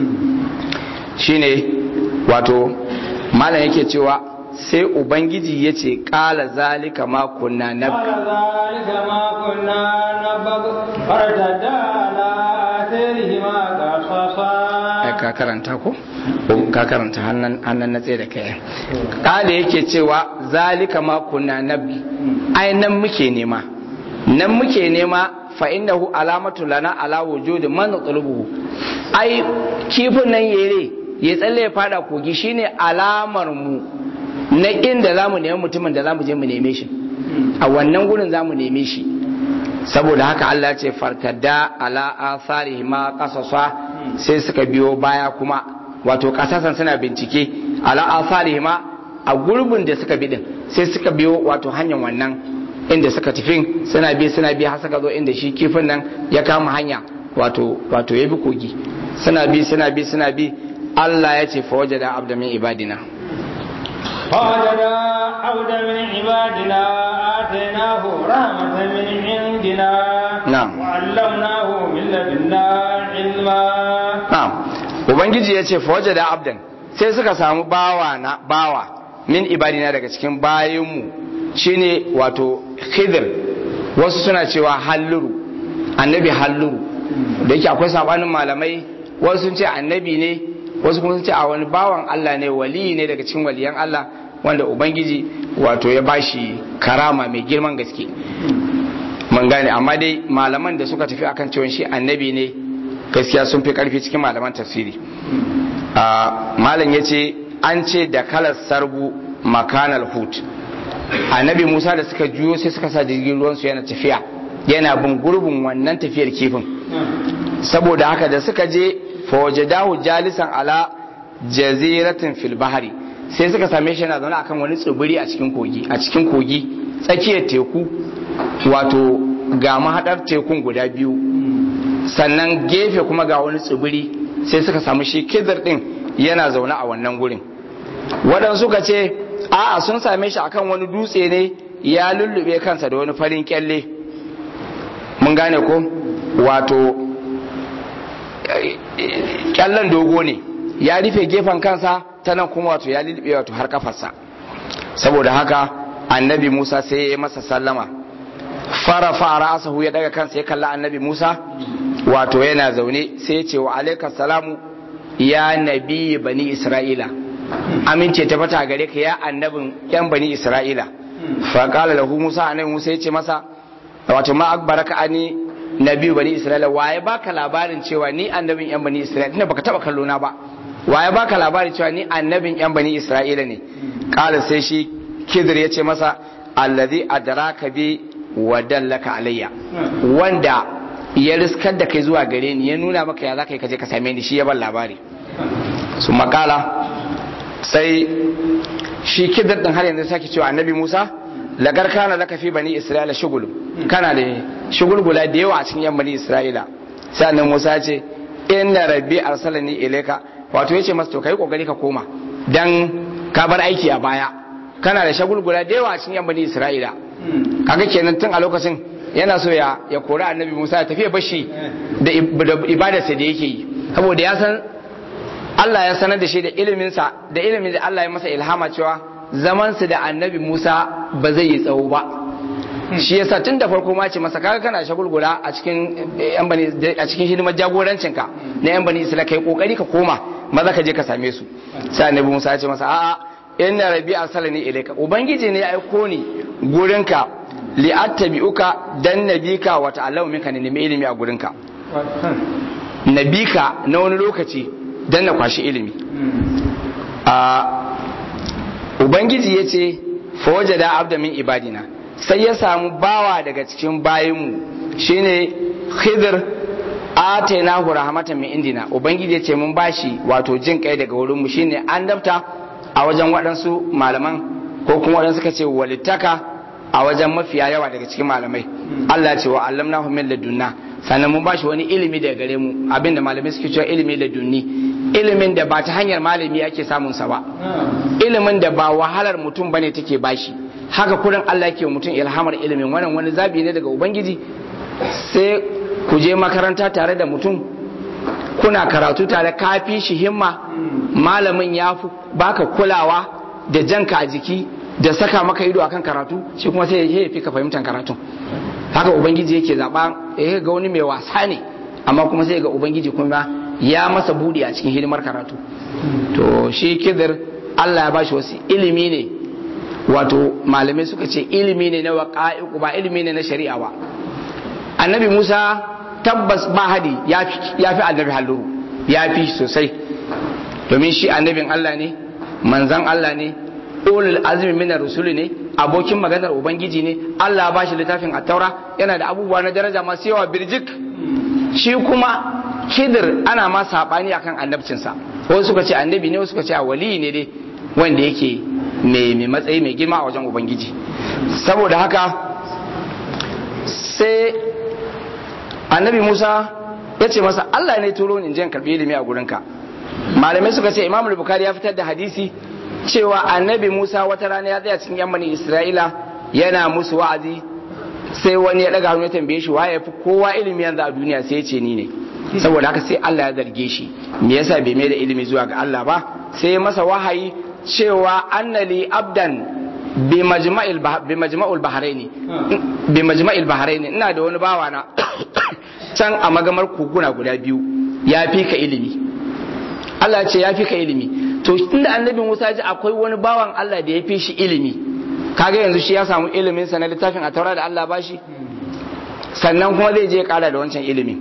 shine wato malam yake cewa sai ubangiji ya ce kala zalika ma kunna na قال ذلك ما كنا نبغ فارتدى على آثارهما قصصا ka karanta ko ka karanta hannun na tsaye da kai kala yake cewa zalika ma kunna nabi ai nan muke nema nan muke nema fa innahu alamatu lana ala wujudi man natlubuhu ai kifin nan yere ya tsalle ya fada kogi shine alamar mu na inda zamu nemi mutumin da zamu je mu neme shi a wannan gurin zamu neme shi saboda haka Allah ya ce fartada ala atharihi ma qasasa sai suka biyo baya kuma wato kasasan suna bincike ala atharihi ma a gurbin da suka bi din sai suka biyo wato hanyar wannan inda suka tafin suna bi suna bi har suka zo inda shi kifin nan ya kama hanya wato wato ya bi kogi suna bi suna bi suna bi Allah ya ce fa wajada abda min ibadina فوجد عبدا من عبادنا آتيناه رحمة من عندنا نعم. وعلمناه من لدنا علما na'am ubangiji ya ce fa wajada abdan sai suka samu bawa na bawa min ibadina daga cikin bayanmu shine wato khidir wasu suna cewa halluru annabi halluru da yake akwai sabanin malamai wasu sun ce annabi ne wasu kuma sun ce a wani bawan Allah ne wali ne daga cikin waliyan Allah wanda ubangiji wato ya bashi karama mai girman gaske mun gane amma dai malaman da suka tafi akan cewa shi annabi ne gaskiya sun fi karfi cikin malaman tafsiri malam ya ce an ce da kalar sarbu makanal hut annabi musa da suka juyo sai suka sa jirgin ruwansu yana tafiya yana bin gurbin wannan tafiyar kifin saboda haka da suka je fawajadahu jalisan ala jaziratin fil bahari sai suka same shi yana zaune akan wani tsibiri a cikin kogi a cikin kogi tsakiyar teku wato ga mahadar tekun guda biyu sannan gefe kuma ga wani tsibiri sai suka samu shi kidir din yana zaune a wannan gurin waɗansu suka ce a'a sun same shi akan wani dutse ne ya lullube kansa da wani farin kyalle mun gane ko wato kyallen dogo ne ya rufe gefen kansa ta nan kuma wato ya lullube wato har kafarsa saboda haka annabi musa sai ya yi masa sallama fara fara asahu ya daga kansa ya kalla annabi musa wato yana zaune sai ya ce wa alaika salamu ya nabi bani isra'ila amince ta fata gare ka ya annabin yan bani isra'ila fa qala lahu musa annabi musa ya ce masa wato ma akbaraka ani nabi bani isra'ila waye baka labarin cewa ni annabin yan bani isra'ila tunda baka taba kallo na ba waye baka labarin cewa ni annabin yan bani isra'ila ne qala sai shi kidir ya ce masa allazi adraka bi wa dallaka alayya wanda ya riskar da kai zuwa gare ni ya nuna maka ya zaka yi kaje ka same ni shi ya ban labari su makala sai shi kidir din har yanzu sake cewa annabi Musa lagar kana laka fi bani Isra'ila shugul kana da shugulgula da yawa a cikin yan bani Isra'ila sai annabi Musa ya ce inna rabbi arsalani ilayka wato yace masa to kai kokari ka koma dan ka bar aiki a baya kana da shagulgula da yawa a cikin yan bani Isra'ila kaga kenan tun a lokacin yana so ya ya kori annabi Musa ya tafi bashi da ibadarsa da yake yi saboda ya san Allah ya sanar da shi da iliminsa da ilimin da Allah ya masa ilhama cewa zamansu da annabi Musa ba zai yi tsawo ba shi yasa tun da farko ma ce masa kaga kana shagulgula a cikin yan bani a cikin hidimar jagorancinka na yan bani Isra'ila kai kokari ka koma maza ka je ka same su sai annabi Musa ya ce masa a'a inna rabbi arsalani ilayka ubangiji ne ya aiko ni gurinka li attabi'uka dan nabika wa ta'allamu minka ne nemi ilimi a gurinka nabika na wani lokaci dan na kwashi ilimi a ubangiji ya ce fawajada abda min ibadina sai ya samu bawa daga cikin bayinmu shine khidr atainahu rahmatan min indina ubangiji ya ce mun bashi wato jin kai daga wurinmu shine an dafta a wajen waɗansu malaman ko kuma waɗansu suka ce walittaka a wajen mafiya yawa daga cikin malamai Allah ce wa allamnahu min ladunna sannan mun bashi wani ilimi daga gare mu abinda malamai suke cewa ilimi ladunni ilimin da ba ta hanyar malami ake samun sa ba ilimin da ba wahalar mutum bane take bashi haka kurin Allah yake mutum ilhamar ilimin wannan wani zabi ne daga ubangiji sai ku je makaranta tare da mutum kuna karatu tare ka fi shi himma malamin ya fi baka kulawa da janka a jiki da saka maka ido akan karatu shi kuma sai ya fi ka fahimtar karatun haka ubangiji yake zaba ya ga wani mai wasa ne amma kuma sai ga ubangiji kuma ya masa budi a cikin hidimar karatu to shi kidir Allah ya bashi wasu ilimi ne wato malamai suka ce ilimi ne na waqa'iq ba ilimi ne na shari'a ba annabi Musa tabbas ba hadi ya fi annabi halluru ya fi sosai domin shi annabin Allah ne manzan Allah ne ulul azmi minar rusuli ne abokin maganar ubangiji ne Allah ba shi littafin attaura yana da abubuwa na daraja masu yawa birjik shi kuma kidir ana ma sabani akan annabcinsa wasu suka ce annabi ne wasu suka ce wali ne dai wanda yake mai matsayi mai girma a wajen ubangiji saboda haka sai annabi Musa ya ce masa Allah ne turo ni in je karbi ilimi a gurinka malamai suka ce Imam Bukhari ya fitar da hadisi cewa annabi Musa wata rana ya tsaya cikin yan Isra'ila yana musu wa'azi sai wani ya daga hannu ya tambaye shi waye fi kowa ilimi yanzu a duniya sai ya ce ni ne saboda haka sai Allah ya zarge shi me yasa bai mai da ilimi zuwa ga Allah ba sai masa wahayi cewa annali abdan bi majma'il bi majma'ul bahraini bi majma'il bahraini ina da wani bawa na can a magamar koguna guda biyu ya fi ka ilimi Allah ce ya fi ka ilimi to inda annabi Musa ji akwai wani bawan Allah da ya fi shi ilimi kaga yanzu shi ya samu ilimin sa na littafin a taura da Allah bashi sannan kuma zai je kara da wancan ilimi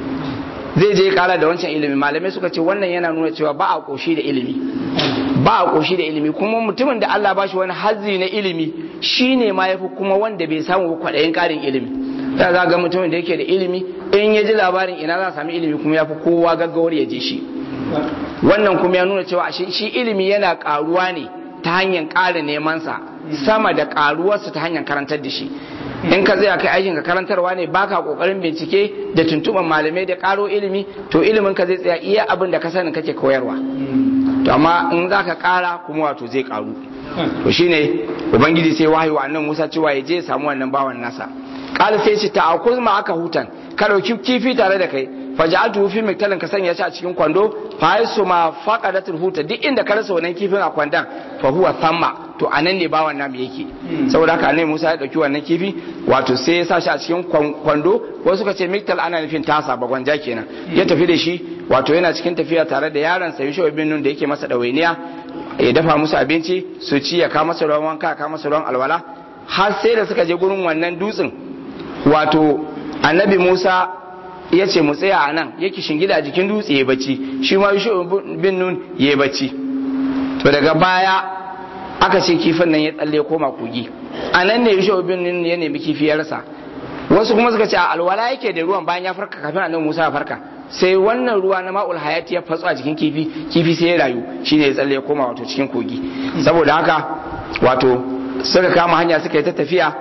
zai je kara da wancan ilimi malamai suka ce wannan yana nuna cewa ba a koshi da ilimi ba a koshi da ilimi kuma mutumin da Allah bashi wani hazzi na ilimi shine ma yafi kuma wanda bai samu kwaɗayin ƙarin ilimi da za ga mutumin da yake da ilimi in ya ji labarin ina za a sami ilimi kuma ya fi kowa gaggawar ya je shi wannan kuma ya nuna cewa shi ilimi yana karuwa ne ta hanyar ƙara nemansa sama da karuwarsa ta hanyar karantar da shi in ka zai kai aikin ka karantarwa ne baka kokarin bincike da tuntuban malamai da karo ilimi to ilimin ka zai tsaya iya abin da ka sani kake koyarwa to amma in za ka kara kuma wato zai karu to shine ubangiji sai wahayi wa annan musa cewa ya je ya samu wannan bawan nasa kala sai ce ta akuz ma aka hutan ka dauki kifi tare da kai faja'atu fi miktalin ka sanya shi a cikin kwando fa yasu ma faqadatul huta duk inda ka rasa wannan kifin a kwandon fa huwa thamma to anan ne bawan namu yake saboda haka annabi Musa ya dauki wannan kifi wato sai ya sa shi a cikin kwando wasu suka ce miktal ana nufin tasa bagwanja kenan ya tafi da shi wato yana cikin tafiya tare da yaron sa Yusuf bin Nun da yake masa dawainiya ya dafa musu abinci su ci ya ka masa ruwan wanka ka masa ruwan alwala har sai da suka je gurin wannan dutsen wato annabi Musa ya ce mu tsaya a nan yake shingida a jikin dutse ya bacci shi ma Yusuf bin Nun ya bacci to daga baya aka ce kifin nan ya tsalle koma kogi a nan ne Yusuf bin Nun ya nemi kifi ya rasa wasu kuma suka ce a alwala yake da ruwan bayan ya farka kafin annabi Musa ya farka sai wannan ruwa na ma'ul hayati ya fatsu a jikin kifi kifi sai ya rayu shine ya tsalle ya koma wato cikin kogi saboda haka wato suka kama hanya suka yi ta tafiya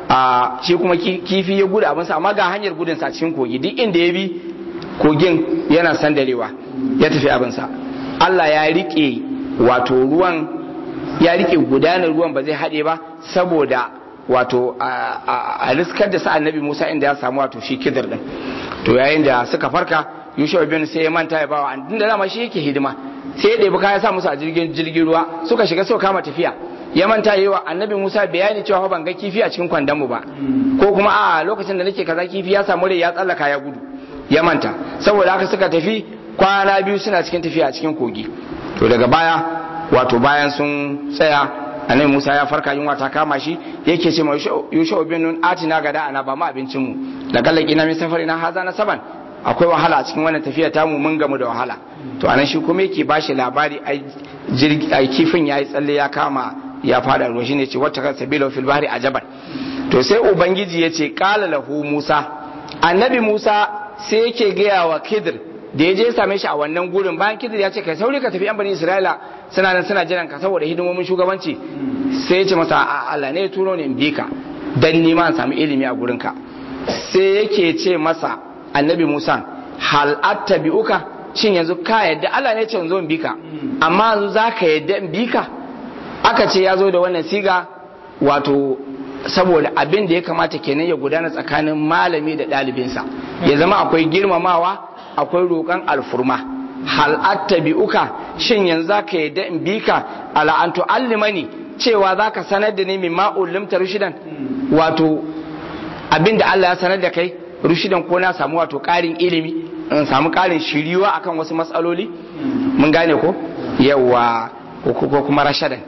a shi kuma kifi ya gudu abinsa amma ga hanyar gudunsa a cikin kogi duk inda ya bi kogin yana sandarewa ya tafi abinsa Allah ya rike wato ruwan ya rike gudanar ruwan ba zai haɗe ba saboda wato a riskar da sa annabi Musa inda ya samu wato shi kidir din to yayin da suka farka Yusuf bin sai ya manta ya bawa an da dama shi yake hidima sai ya ɗebi kaya sa musu a jirgin jirgin ruwa suka shiga suka kama tafiya ya manta yi wa annabi Musa bayani cewa ban ga kifi a cikin kwandon mu ba ko kuma a lokacin da nake kaza kifi ya samu rai ya tsallaka ya gudu ya manta saboda haka suka tafi kwana biyu suna cikin tafiya a cikin kogi to daga baya wato bayan sun tsaya annabi Musa ya farka yunwa ta kama shi yake ce ma Yusha bin Nun atina gada ana ba mu abincin mu da kallaki na min safari na haza na saban akwai wahala a cikin wannan tafiya tamu mun gamu da wahala to anan shi kuma yake bashi labari ai kifin yayi tsalle ya kama ya fada ruwa shine ce wata kansa bilo fil bahri ajaban to sai ubangiji ya ce qala lahu Musa annabi Musa sai yake gaya wa Khidir da ya je ya same shi a wannan gurin bayan Khidir ya ce kai sauri ka tafi yan bani Isra'ila suna nan suna jiran ka saboda hidimomin shugabanci sai ya ce masa a Allah ne ya turo ni in bi ka dan ni ma samu ilimi a gurin ka sai yake ce masa annabi Musa hal attabi'uka shin yanzu ka yadda Allah ne ya ce zo in bi ka amma yanzu zaka yadda in bi ka aka ce ya zo da wannan siga wato saboda abin da ya kamata kenan ya gudana tsakanin malami da ɗalibinsa ya zama akwai girmamawa akwai roƙon alfurma hal attabi'uka shin yanzu zaka yadda in bi ka ala an tu'allimani cewa zaka sanar da ni min ma ulimta rushidan wato abin da Allah ya sanar da kai rushidan ko na samu wato ƙarin ilimi in samu ƙarin shiriwa akan wasu matsaloli mun gane ko yawa ko kuma rashadan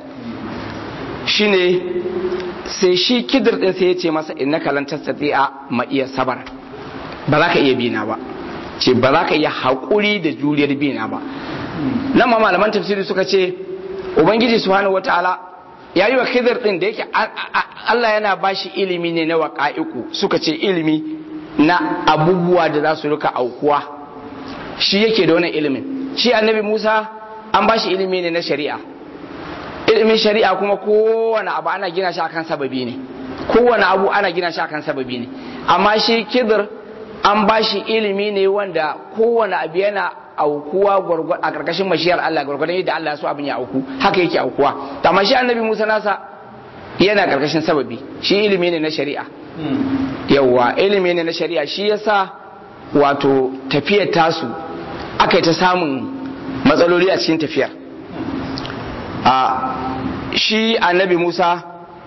shine sai shi kidir din sai ya ce masa innaka lan tastati'a ma iya sabar ba za ka iya bina ba ce ba za ka iya haƙuri da juriyar bina ba nan ma malaman tafsiri suka ce ubangiji subhanahu wataala ya yi wa kidir din da yake Allah yana bashi ilimi ne na waƙa'iku suka ce ilimi na abubuwa da za su rika aukuwa shi yake da wannan ilimin shi annabi Musa an bashi ilimi ne na shari'a ilimin shari'a kuma kowane abu ana gina shi akan sababi ne kowane abu ana gina shi akan sababi ne amma shi kidir an ba shi ilimi ne wanda kowane abu yana aukuwa a karkashin mashiyar Allah gwargwadon yadda Allah so abin ya auku haka yake aukuwa amma shi annabi Musa nasa yana karkashin sababi shi ilimi ne na shari'a yawa ilimi ne na shari'a shi yasa wato tafiyar tasu aka yi ta samun matsaloli a cikin tafiyar a shi annabi Musa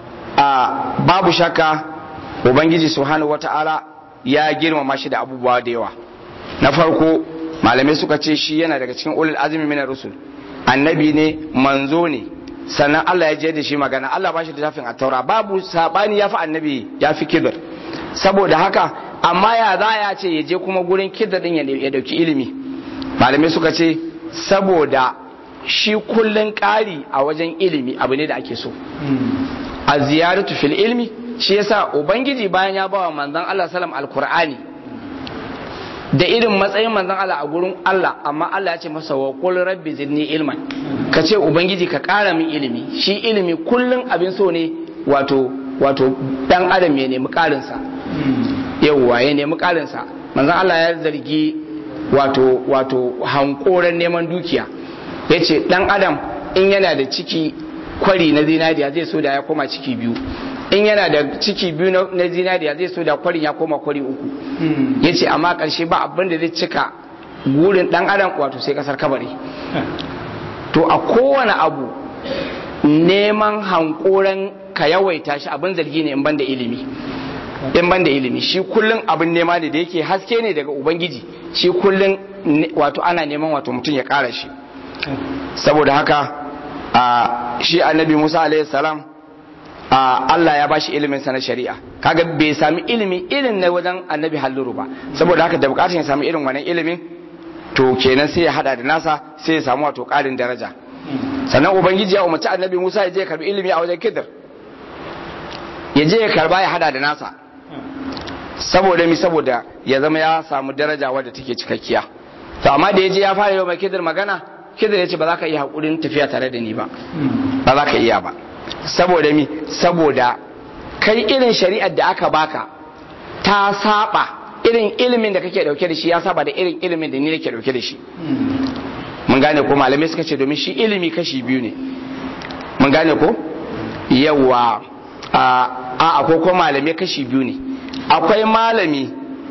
a babu shakka ubangiji subhanahu wata'ala ya girmama shi da abubuwa da yawa na farko malamai suka ce shi yana daga cikin ulul azumi minar rusul annabi ne manzo ne sannan Allah ya je da shi magana Allah ba shi da tafin taura babu sabani ya fi annabi ya fi kibir saboda haka amma ya za ya ce ya je kuma gurin kibir din ya dauki ilimi malamai suka ce saboda shi kullun ƙari a wajen ilimi abu ne da ake so a ziyaratu fil ilmi shi yasa ubangiji bayan ya bawa manzon Allah sallam alqur'ani da irin matsayin manzon Allah a gurin Allah amma Allah ya ce masa wa qul rabbi zidni ilman ka ce ubangiji ka ƙara min ilimi shi ilimi kullun abin so ne wato wato dan adam ya nemi ƙarin sa yawwa ya nemi ƙarin sa manzon Allah ya zargi wato wato hankoran neman dukiya yace dan adam in yana da ciki kwari na zinariya zai so da ya koma ciki biyu in yana da ciki biyu na zinariya zai so da kwarin ya koma kwari uku ya ce amma ƙarshe ba abin da zai cika gurin ɗan adam wato sai ƙasar kabari to a kowane abu neman hankoran ka yawaita shi abin zargi ne in ban da ilimi in ban da ilimi shi kullum abin nema ne da yake haske ne daga ubangiji shi kullum wato ana neman wato mutum ya ƙara shi saboda haka a shi annabi musa alaihi salam a allah ya bashi ilimin sa na shari'a kaga bai sami ilimi irin na wajen annabi halluru ba saboda haka da bukatun ya sami irin wannan ilimin to kenan sai ya hada da nasa sai ya samu wato karin daraja sannan ubangiji ya umarci annabi musa ya je ya karbi ilimi a wajen kidir ya je ya karba ya hada da nasa saboda mi saboda ya zama ya samu daraja wadda take cikakkiya to amma da ya je ya fara yau mai kidir magana kidir ya ce ba za ka iya haƙurin tafiya tare da ni ba ba za ka iya ba saboda mi saboda kai irin shari'ar da aka baka ta saba irin ilimin da kake dauke da shi ya saba da irin ilimin da ni nake dauke da shi mun gane ko malamai suka ce domin shi ilimi kashi biyu ne mun gane ko yawa a akwai ko malamai kashi biyu ne akwai malami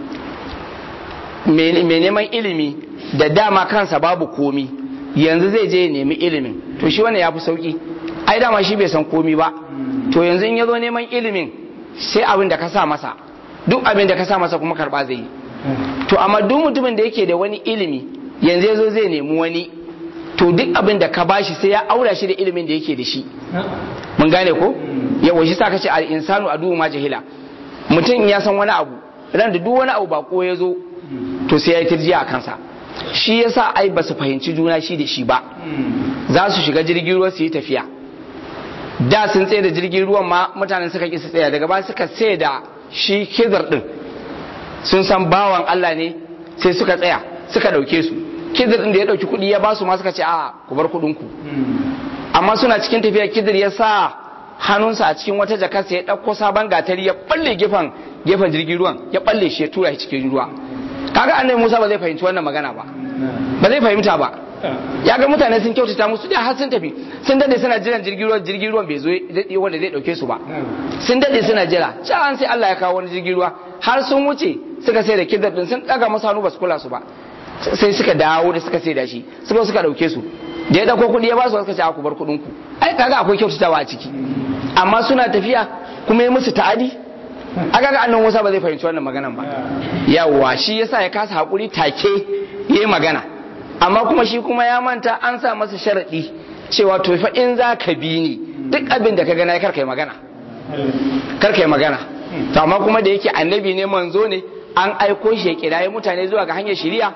mai neman ilimi da dama kansa babu komi yanzu zai je nemi ilimin to shi wannan ya fi sauki ai dama shi bai san komi ba to yanzu in ya zo neman ilimin sai abin da ka sa masa duk abin da ka sa masa kuma karba zai yi to amma duk mutumin da yake da wani ilimi yanzu ya zo zai nemi wani to duk abin da ka bashi sai ya aura shi da ilimin da yake da shi mun gane ko yawa shi sa ka ce al insanu adu ma jahila mutum ya san wani abu ran da duk wani abu bako ya zo to sai ya yi tirjiya a kansa shi yasa ai ba su fahimci juna shi da shi ba za su shiga jirgin ruwa su yi tafiya da sun tsaye da jirgin ruwan ma mutanen suka ƙi su tsaya daga ba suka sai da shi kizar din sun san bawan Allah ne sai suka tsaya suka ɗauke su kizar din da ya ɗauki kuɗi ya ba su ma suka ce a ku bar kuɗin ku amma suna cikin tafiya kizar ya sa hannunsa a cikin wata jakarsa ya ɗauko sabon gatari ya balle gefen gefen jirgin ruwan ya balle shi ya tura shi cikin ruwa kaga annabi Musa ba zai fahimci wannan magana ba ba zai fahimta ba ya ga mutane sun kyautata musu da har sun tafi sun dade suna jiran jirgin ruwan jirgin ruwan bai zo wanda zai dauke su ba sun dade suna jira can sai Allah ya kawo wani jirgin ruwa har sun wuce suka sai da kidar din sun daga masa hannu ba su kula su ba sai suka dawo da suka sai da shi suka suka dauke su da ya dauko kuɗi ya ba su suka ce ku bar kuɗin ku ai kaga akwai kyautatawa a ciki amma suna tafiya kuma ya musu ta'adi aka ga annan Musa ba zai fahimci wannan maganan ba yawa shi yasa ya kasa hakuri take yayi magana amma kuma shi kuma ya manta an sa masa sharadi cewa to fa in za ka bi ni duk abin da ka gana kar kai magana kar kai magana to amma kuma da yake annabi ne manzo ne an aiko shi ya kiraye mutane zuwa ga hanyar shari'a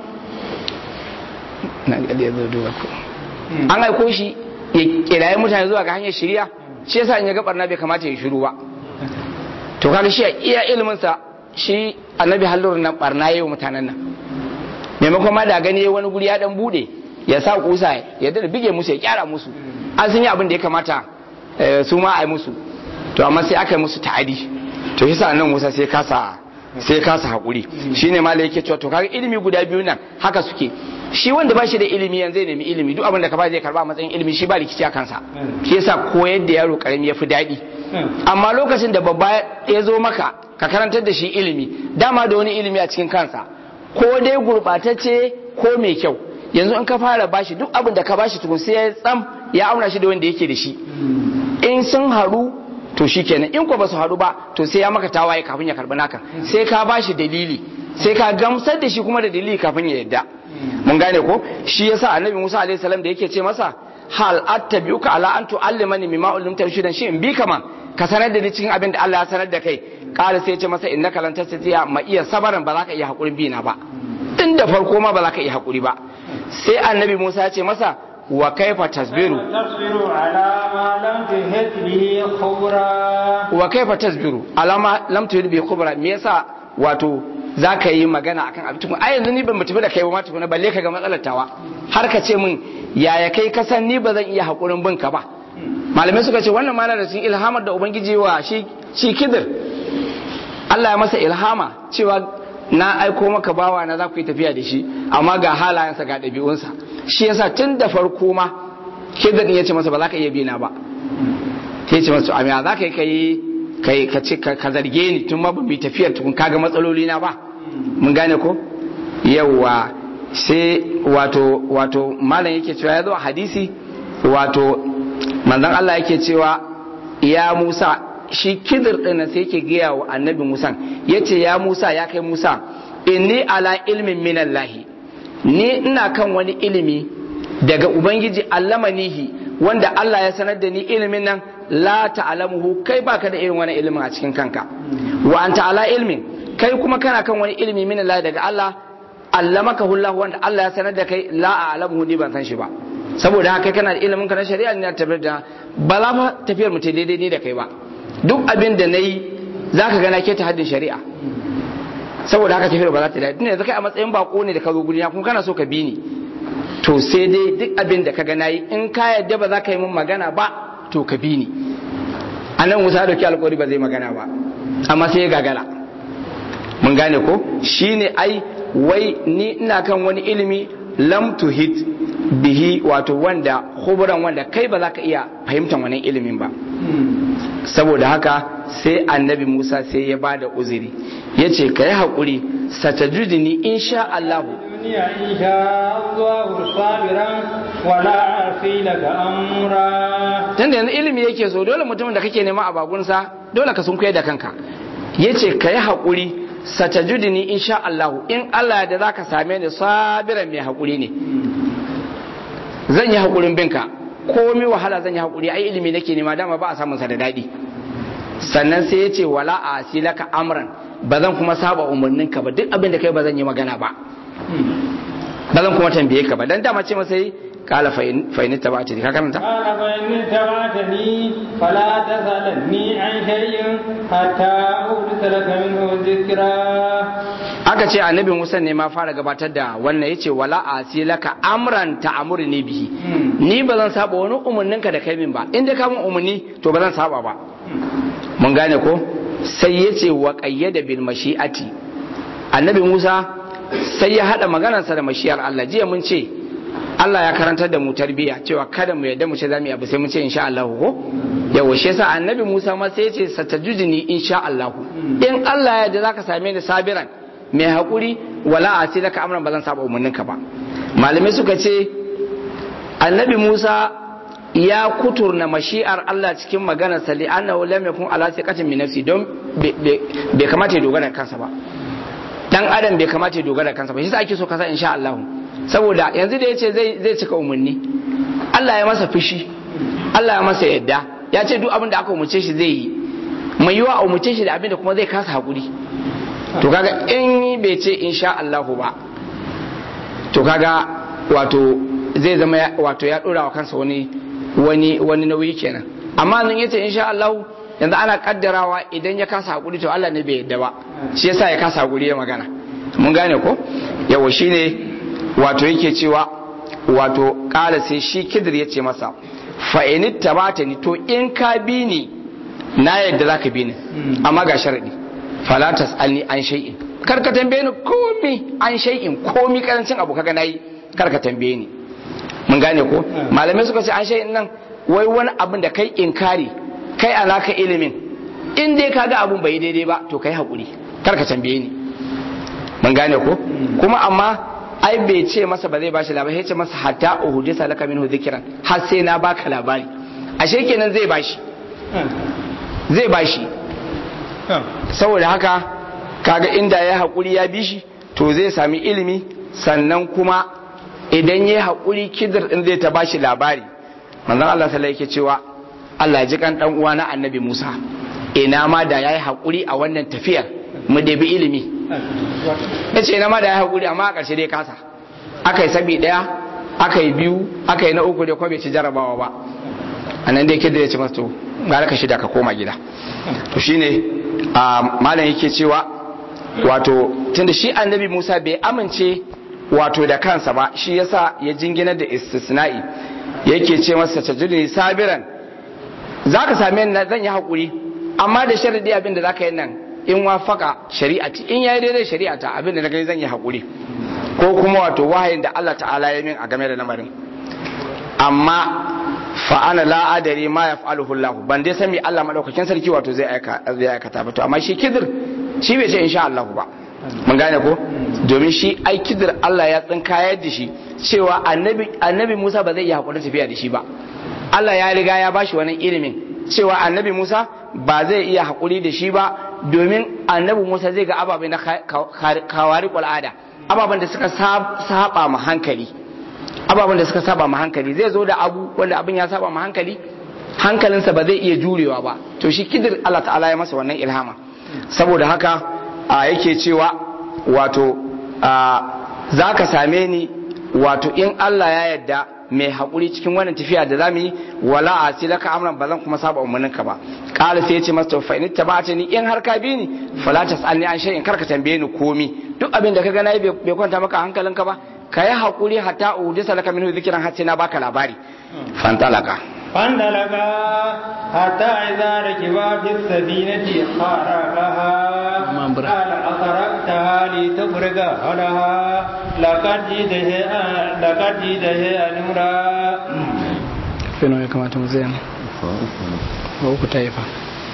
an aiko shi ya kiraye mutane zuwa ga hanyar shari'a shi yasa in ya ga barna bai kamata ya shiru ba to kaga shi iya ilimin sa shi annabi hallur nan barna yayi mutanen nan maimakon ma da gani wani guri ya dan bude ya sa kusa ya da bige musu ya kyara musu an sun yi abin da ya kamata su ma a yi musu to amma sai aka yi musu ta'adi to shi sa nan Musa sai kasa sai kasa hakuri shine malai yake cewa to kaga ilimi guda biyu nan haka suke shi wanda ba shi da ilimi yanzu zai nemi ilimi duk abin da ka ba zai karba a matsayin ilimi shi ba rikici a kansa shi yasa koyar da yaro karami ya fi daɗi amma lokacin da babba ya zo maka ka karantar da shi ilimi dama da wani ilimi a cikin kansa ko dai gurɓatacce ko mai kyau yanzu in ka fara bashi duk abin da ka bashi tukun sai ya tsam ya auna shi da wanda yake da shi in sun haɗu to shi kenan in ko ba su haɗu ba to sai ya maka tawaye kafin ya karɓi naka sai ka bashi dalili sai ka gamsar da shi kuma da dalili kafin ya yadda mun gane ko shi yasa annabi Musa alaihi salam da yake ce masa hal attabi'uka ala an tu'allimani mimma ullimta rushdan shi in bi kama ka sanar da ni cikin abin da Allah ya sanar da kai kala sai ya ce masa innaka lan tastati'a ma iya sabaran ba za ka iya hakurin bi na ba tun da farko ma ba za ka iya hakuri ba sai annabi Musa ya ce masa wa kaifa tasbiru tasbiru ala ma lam tuhit bihi khubra wa kaifa tasbiru ala ma lam tuhit bihi khubra me yasa wato za ka yi magana akan abin tukun ai yanzu ni ban mutu da kai ba ma tukuna balle ka ga matsalar tawa har ka ce min yaya kai ka san ni ba zan iya hakurin bin ka ba malamai suka ce wannan mana da cikin ilhamar da ubangiji wa shi shi kidir Allah ya masa ilhama cewa na aiko maka bawa na za ku yi tafiya da shi amma ga halayensa ga ɗabi'unsa shi yasa tun da farko ma kidir ya ce masa ba za ka iya bina ba ta ce masa amiya za ka yi kai kai ka ce ka zarge ni tun ma ban bi tafiyar tukun kaga matsaloli na ba mun gane ko yawa sai wato wato malam yake cewa ya zo a hadisi wato manzon Allah yake cewa ya Musa shi kidir din sai yake gaya wa annabi Musa yace ya Musa ya kai Musa inni ala ilmin minallahi ni ina kan wani ilimi daga ubangiji allamanihi wanda Allah ya sanar da ni ilimin nan la ta'lamuhu kai baka da irin wani ilimin a cikin kanka wa anta ala ilmin kai kuma kana kan wani ilimi min Allah daga Allah allamaka hullahu wanda Allah ya sanar da kai la a'lamuhu ni ban san shi ba saboda haka kai kana da ilimin ka na shari'a ne na tafiyar da ba za ma tafiyar mu ta daidai ni da kai ba duk abin da nayi zaka ga na ke ta haddin shari'a saboda haka tafiyar ba za ta daidai tunda yanzu kai a matsayin bako ne da ka zo guri kuma kana so ka bi ni to sai dai duk abin da ka ga nayi in ka yadda ba za ka yi min magana ba to ka bi ni anan Musa dauki alƙawari ba zai magana ba amma sai ya gagara mun gane ko shine ai wai ni ina kan wani ilimi lam tuhit bihi wato wanda khubran wanda kai ba za ka iya fahimtar wannan ilimin ba saboda haka sai annabi Musa sai ya bada uzuri ya ce ka yi haƙuri satajudini insha Allah duniya insha Allah sabiran wala asi laka amra tunda yanzu ilimi yake so dole mutumin da kake nema a bagunsa dole ka sun da kanka yace ka yi haƙuri satajudini insha Allah in Allah da zaka same ni sabiran mai haƙuri ne zan yi haƙurin binka komi wahala zan yi haƙuri ai ilimi nake nema dama ba a samun sa da daɗi sannan sai ya ce wala a asilaka amran ba zan kuma saba umarninka ba duk abin da kai ba zan yi magana ba ba zan kuma tambaye ka ba dan dama ce masa yi kala fa'ini ta bata ka karanta قال فإن اتبعتني فلا تسألني عن شيء حتى أحدث لك منه ذكرا aka ce annabi Musa ne ma fara gabatar da wannan yace wala asilaka amran ta'amurni bihi ni ba zan saba wani umarninka da kai min ba in dai ka mun umarni to ba zan saba ba mun gane ko sai yace wa qayyada bil mashi'ati annabi Musa sai ya hada maganarsa da mashiyar Allah jiya mun ce Allah ya karantar da mu tarbiya cewa kada mu yadda mu ce zamu yi abu sai mu ce insha Allah ko yawa shi yasa annabi Musa ma sai ya ce satajudini insha Allah in Allah ya yarda zaka same ni sabiran mai hakuri wala asilaka amran ba zan saba umarninka ba malamai suka ce annabi Musa ya kuturna mashi'ar Allah cikin maganar sa li annahu lam yakun ala siqatin min nafsi don bai kamata ya dogara kansa ba dan adam bai kamata ya dogara kansa ba shi yasa ake so kasa insha Allah saboda yanzu da yace zai zai cika umarni Allah ya masa fushi Allah ya masa yadda ya ce duk abin da aka umarce shi zai yi mai yiwa a umarce shi da abin da kuma zai kasa hakuri to kaga in bai ce insha Allah ba to kaga wato zai zama wato ya dora wa kansa wani wani wani nauyi kenan amma nan yace insha Allah yanzu ana kaddarawa idan ya kasa hakuri to Allah ne bai yadda ba shi yasa ya kasa hakuri ya magana mun gane ko yawa shine wato yake cewa wato kala sai shi kidir ya ce masa fa in tabata ni to in ka bi ni na yadda zaka bi ni amma ga sharadi fala tasalni an shay'in kar ka tambaye ni komi an shay'in komi karancin abu kaga nayi kar ka tambaye ni mun gane ko malamai suka ce an shay'in nan wai wani abin da kai inkari kai alaka ilimin in dai kaga abun bai daidai ba to kai hakuri kar ka tambaye ni mun gane ko kuma amma ai bai ce masa ba zai bashi labari ya ce masa hatta uhudisa laka minhu dhikran har sai na baka labari ashe kenan zai bashi zai bashi saboda haka kaga inda ya haƙuri ya bi shi to zai sami ilimi sannan kuma idan ya haƙuri kidir din zai ta bashi labari manzon Allah sallallahu yake cewa Allah ya ji kan dan uwa na annabi Musa ina ma da yayi haƙuri a wannan tafiyar mu debi ilimi yace ina ma da yayi haƙuri amma a ƙarshe dai kasa aka yi sabi daya aka yi biyu aka yi na uku da kuma bai ci jarabawa ba anan dai kidir ya ce masa to gara ka shida ka koma gida to shine malam yake cewa wato tunda shi annabi Musa bai amince wato da kansa ba shi yasa ya jingina da istisna'i yake ce masa tajidni sabiran zaka same ni zan yi hakuri amma da sharadi abinda zaka yi nan in wafaka shari'ati in yayi daidai shari'ata abinda na gani zan yi hakuri ko kuma wato wahayin da Allah ta'ala ya min a game da lamarin amma fa ana la adari ma yaf'aluhu Allah ban dai san me Allah madaukakin sarki wato zai aika zai aikata ba to amma shi kidir shi bai ce insha Allah ba mun gane ko domin shi ai kidir Allah ya tsinkayar da shi cewa annabi annabi Musa ba zai yi hakuri tafiya da shi ba Allah ya riga ya bashi wannan ilimin cewa annabi Musa ba zai iya hakuri da shi ba domin annabi Musa zai ga ababai na kawari al'ada ababen da suka saba ma hankali ababen da suka saba ma hankali zai zo da abu wanda abin ya saba ma hankali hankalinsa ba zai iya jurewa ba to shi kidir Allah ta'ala ya masa wannan ilhama saboda haka a yake cewa wato za ka same ni wato in Allah ya yarda mai haƙuri cikin wannan tafiya da zamu yi wala a sai laka amran ba zan kuma saba umarninka ba qala sai ya ce masa fa in tabata ni in har ka bi ni fala tasalni an shay'in karka tambaye ni komi duk abin da ka ga nayi bai kwanta maka hankalinka ba ka yi haƙuri hatta udisa laka minhu zikiran har sai na baka labari fantalaka فانطلقا حتى إذا ركبا في السفينة خرقها قال أخرقتها لتغرق أهلها لقد جئت شيئا لقد جئت شيئا نورا fino ya kamata mu zai ba uku ta yi fa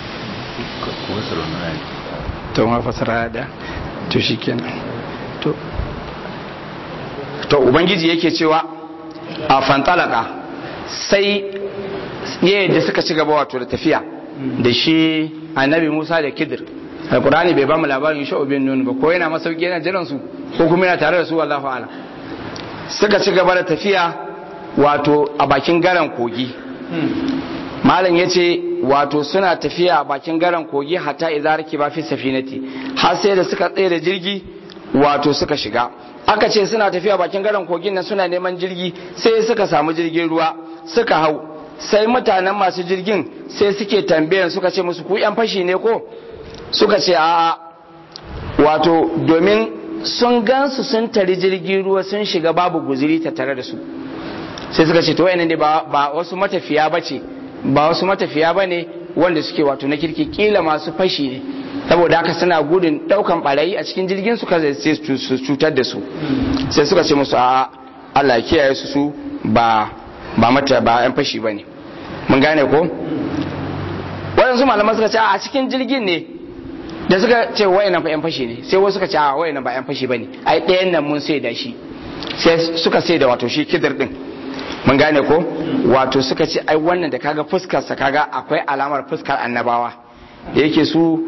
to ma fasara da to shi kenan to to ubangiji yake cewa a fantalaka sai yadda suka ci gaba wato da tafiya da shi annabi musa da kidir alkurani bai ba mu labarin sha'u bin nun ba ko yana masauki yana jiran su ko kuma yana tare da su wallahu ala suka ci gaba da tafiya wato a bakin garan kogi malam ya ce wato suna tafiya a bakin garan kogi hatta idza ba fi safinati har sai da suka tsaye da jirgi wato suka shiga aka ce suna tafiya bakin garan kogin nan suna neman jirgi sai suka samu jirgin ruwa suka hau sai mutanen masu jirgin sai suke tambayan suka ce musu ku yan fashi ne ko suka ce a wato domin sun gansu sun tari jirgin ruwa sun shiga babu guziri ta tare da su sai suka ce to wayannan ne ba wasu matafiya bace ba wasu matafiya bane wanda suke wato na kirki kila masu fashi ne saboda haka suna gudun daukan barayi a cikin jirgin su kaza sai su cutar da su sai suka ce musu a Allah ya kiyaye su su ba ba mata ba yan fashi bane mun gane ko waɗansu malaman suka ce a cikin jirgin ne da suka ce wayannan fa yan fashi ne sai wasu suka ce a wayannan ba yan fashi bane ai ɗayan nan mun sai da shi sai suka sai da wato shi kidir din mun gane ko wato suka ce ai wannan da kaga fuskar sa kaga akwai alamar fuskar annabawa da yake su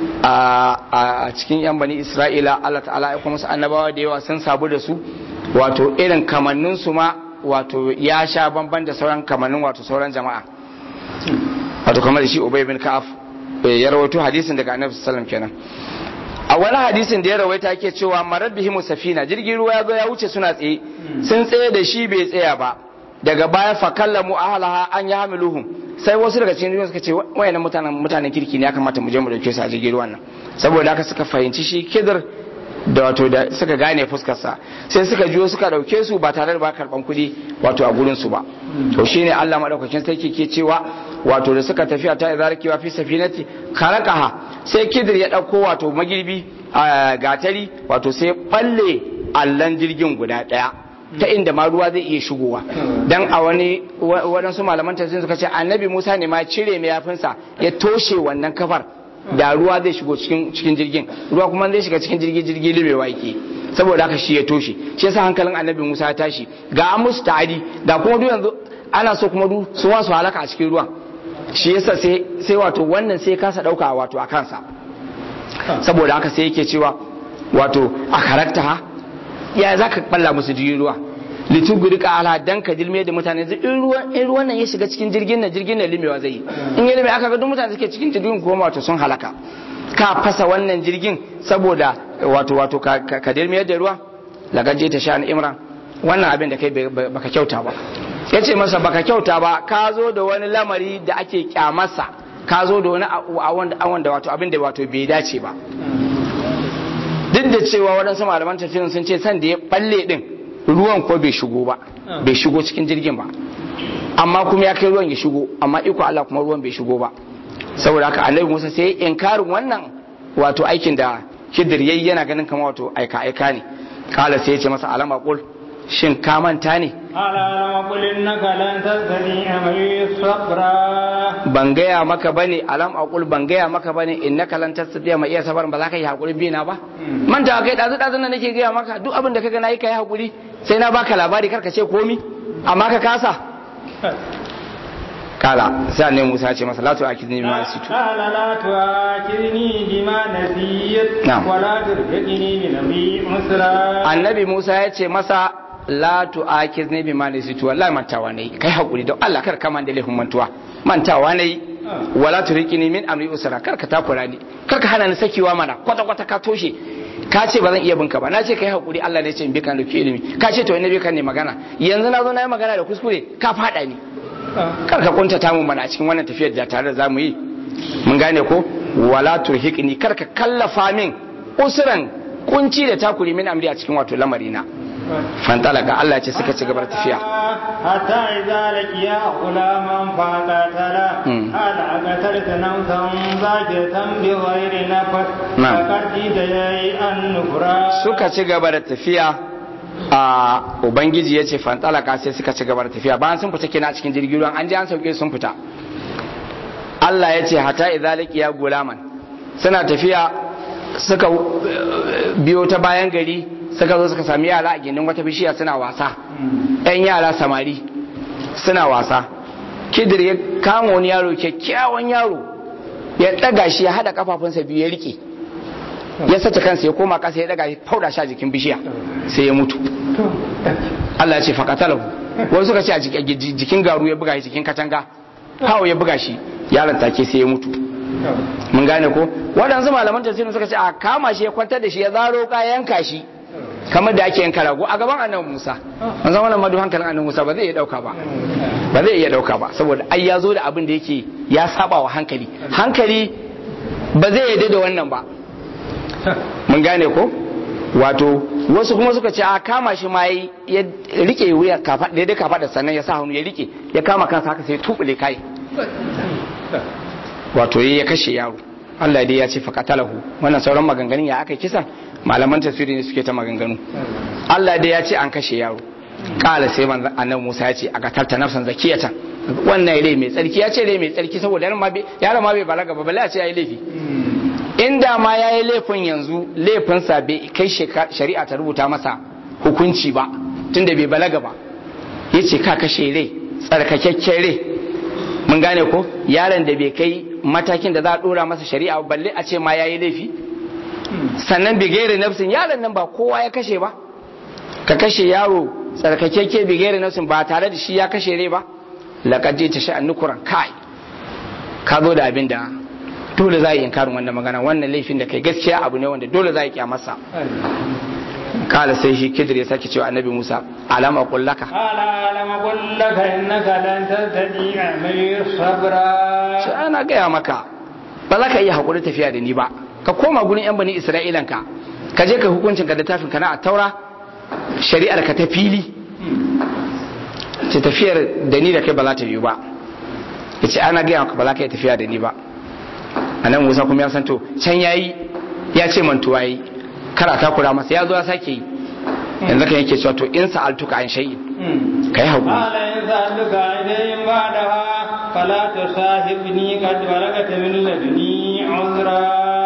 a cikin yan bani isra'ila Allah ta'ala ya kuma musu annabawa da yawa sun sabu da su wato irin kamannin su ma wato ya sha bamban da sauran kamannin wato sauran jama'a wato kamar da shi ubay bin ka'af ya rawaito hadisin daga annabi sallallahu kenan a wani hadisin da ya rawaita yake cewa marar bihimu safina jirgin ruwa ya zo ya wuce suna tsaye sun tsaye da shi bai tsaya ba daga baya fa kallamu ahlaha an yahmiluhum sai wasu daga cikin suka ce wayannan mutanen mutanen kirki ne ya kamata mu je mu dauke su a jirgin ruwan nan saboda haka suka fahimci shi kidir da wato da suka gane fuskar sa sai suka jiyo suka dauke su ba tare da ba karban kuɗi wato a gurin su ba to shine Allah madaukakin sarki ke cewa wato da suka tafiya ta izarkiwa fi safinati karakaha sai kidir ya dauko wato magirbi a gatari wato sai balle allan jirgin guda daya ta inda ma ruwa zai iya shigowa dan a wani waɗansu malaman tafsir suka ce annabi Musa ne ma cire mayafinsa ya toshe wannan kafar da ruwa zai shigo cikin cikin jirgin ruwa kuma zai shiga cikin jirgi jirgi libewa yake saboda haka shi ya toshe shi yasa hankalin annabi Musa ya tashi ga an musu ta'adi da kuma duk yanzu ana so kuma duk su wasu halaka a cikin ruwan shi yasa sai sai wato wannan sai kasa dauka wato a kansa saboda haka sai yake cewa wato a karakta ha ya za ka balla musu jirgin ruwa lituguri ka ala dan ka dilme da mutane in ruwan in ruwan nan ya shiga cikin jirgin nan jirgin nan limewa zai yi in ya lime aka ga duk mutane suke cikin jirgin kuma wato sun halaka ka fasa wannan jirgin saboda wato wato ka dilme da ruwa lagaje ta sha imran wannan abin da kai baka kyauta ba ya ce masa baka kyauta ba ka zo da wani lamari da ake kyamarsa ka zo da wani awon da wato abin da wato bai dace ba duk da cewa waɗansu malaman tafsirin sun ce san da ya balle din ruwan ko bai shigo ba bai shigo cikin jirgin ba amma kuma ya kai ruwan ya shigo amma iko Allah kuma ruwan bai shigo ba saboda haka annabi Musa sai inkarin wannan wato aikin da Khidir yayi yana ganin kamar wato aika aika ne kala sai ya ce masa alama qul shin ka manta ne alama qul innaka lan tastati'a mai sabra ban gaya maka bane alam aqul ban gaya maka bane innaka lan tastati'a mai iya sabar ba za ka yi hakuri bi na ba manta kai dazu dazu nan nake gaya maka duk abin da kaga nayi kai hakuri sai na baka labari karka ce komi amma ka kasa kala sai annabi Musa ya ce masa la tu akidni bima nasitu qala la tu'akirni bima nasiyat Na'am. wa la turhiqni min amri usra annabi Musa ya ce masa la tu akidni bima nasitu wallahi mantawa nayi kai hakuri don Allah kar ka man da laifin mantuwa mantawa nayi wala turhiqni min amri usra kar ka takura ni kar ka hana ni sakewa mana kwata kwata ka toshe ka ce ba zan iya binka ba na ce kai hakuri Allah ne ya ce in bi kan da ilimi ka ce to in bi kan ne magana yanzu na zo na yi magana da kuskure ka fada ni kar ka kuntata mu mana a cikin wannan tafiyar da tare da zamu yi mun gane ko wala turhiqni kar ka kallafa min usran kunci da takuri min amri a cikin wato lamarina fantalaka Allah ya ce suka ci gaba da tafiya حتى إذا لقيا غلاما فقتله مم. قال أقتلت نفسا زاكية بغير نفس نعم. لقد جئت شيئا نكرا suka ci gaba da tafiya a ubangiji ya ce fantalaka sai suka ci gaba da tafiya bayan sun fita kenan a cikin jirgin ruwan an je an sauke sun fita Allah ya ce hata idza laqiya gulaman suna tafiya suka uh, biyo ta bayan gari suka zo suka sami yara a gindin wata bishiya suna wasa yan yara samari suna wasa kidir ya kama wani yaro kyakkyawan yaro ya ɗaga shi ya haɗa kafafunsa biyu ya rike ya sace kansa ya koma kasa ya daga ya fauda shi a jikin bishiya sai ya mutu Allah ya ce faqatalahu wasu suka ce a jik- jikin garu ya buga shi jikin katanga hawo ya buga shi yaron take sai ya mutu mun gane ko waɗansu malaman tafsirin suka ce a kama shi ya kwantar da shi ya zaro ka yanka shi kamar da ake yanka rago a gaban annabi Musa an san wannan madu hankalin annabi Musa ba zai iya dauka ba ba zai iya dauka ba saboda ai ya zo da abin da yake ya saba wa hankali hankali ba zai yarda da wannan ba mun gane ko wato wasu kuma suka ce a kama shi ma yayi- ya rike wuya kafa daidai kafa da sannan ya sa hannu ya rike ya kama kansa haka sai ya tubule kai wato ya kashe yaro Allah dai ya ce faqatalahu wannan sauran maganganun ya aka kisan malaman tafsiri ne suke ta maganganu Allah dai ya ce an kashe yaro kala sai manzon annabi Musa ya ce aka tarta nafsan zakiyatan wannan rai mai tsarki ya ce rai mai tsarki saboda yaron ma bai yaron ma bai balaga ba balle a ce yayi laifi inda ma yayi laifin yanzu laifinsa bai kai sheka- shari'a ta rubuta masa hukunci ba tunda bai balaga ba yace ka kashe rai tsarkakakken rai mun gane ko yaron da bai kai matakin da za a dora masa shari'a ba, balle a ce ma yayi laifi sannan bigere nafsin yaron nan ba kowa ya kashe ba ka kashe yaro tsarkakeke bigere nafsin ba tare da shi ya kashe rai ba laqad ta sha'an nukuran kai ka zo da abin da dole za a yi inkarin wannan magana wannan laifin da kai gaskiya abu ne wanda dole za a yi kyamarsa kala sai shi kidir ya sake cewa annabi musa alama kullaka قال ألم أقل لك إنك لن تستطيع معي صبرا sai ana gaya maka ba za ka iya haƙuri tafiya da ni ba ka koma gurin yan bani isra'ilan ka ka je ka hukuncin ka da tafin ka na a taura shari'ar ka ta fili ce tafiyar da ni da kai ba za ta yiwu ba ya ce ana gaya maka ba za ka iya tafiya da ni ba a nan musa kuma ya san to can ya yi ya ce mantuwa yi kara takura masa ya zo ya sake yi yanzu kan yake cewa to in sa'altuka an shay'in ka yi haƙuri قال إن سألتك عن شيء بعدها فلا تصاحبني قد بلغت من لدني عذرا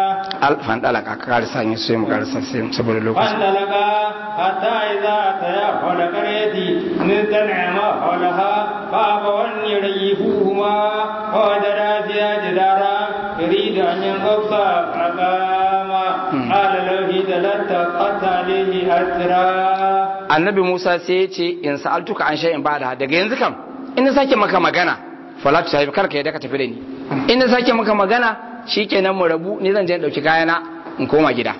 fandalaka ka karisa yin sai mu karisa sai saboda lokaci فانطلقا حتى إذا أتيا حول قرية نستنعما حولها فأبوا أن يريفوهما ووجدا فيها جدارا يريد أن ينقض فأقاما قال له تلتقت عليه أسرا annabi Musa sai ya ce in sa'altuka an shay'in ba'da daga yanzu kam in na sake maka magana fala tu sahibi karka yadda ka tafi da ni in na sake maka magana shikenan mu rabu ni zan je in dauki kayana in koma gida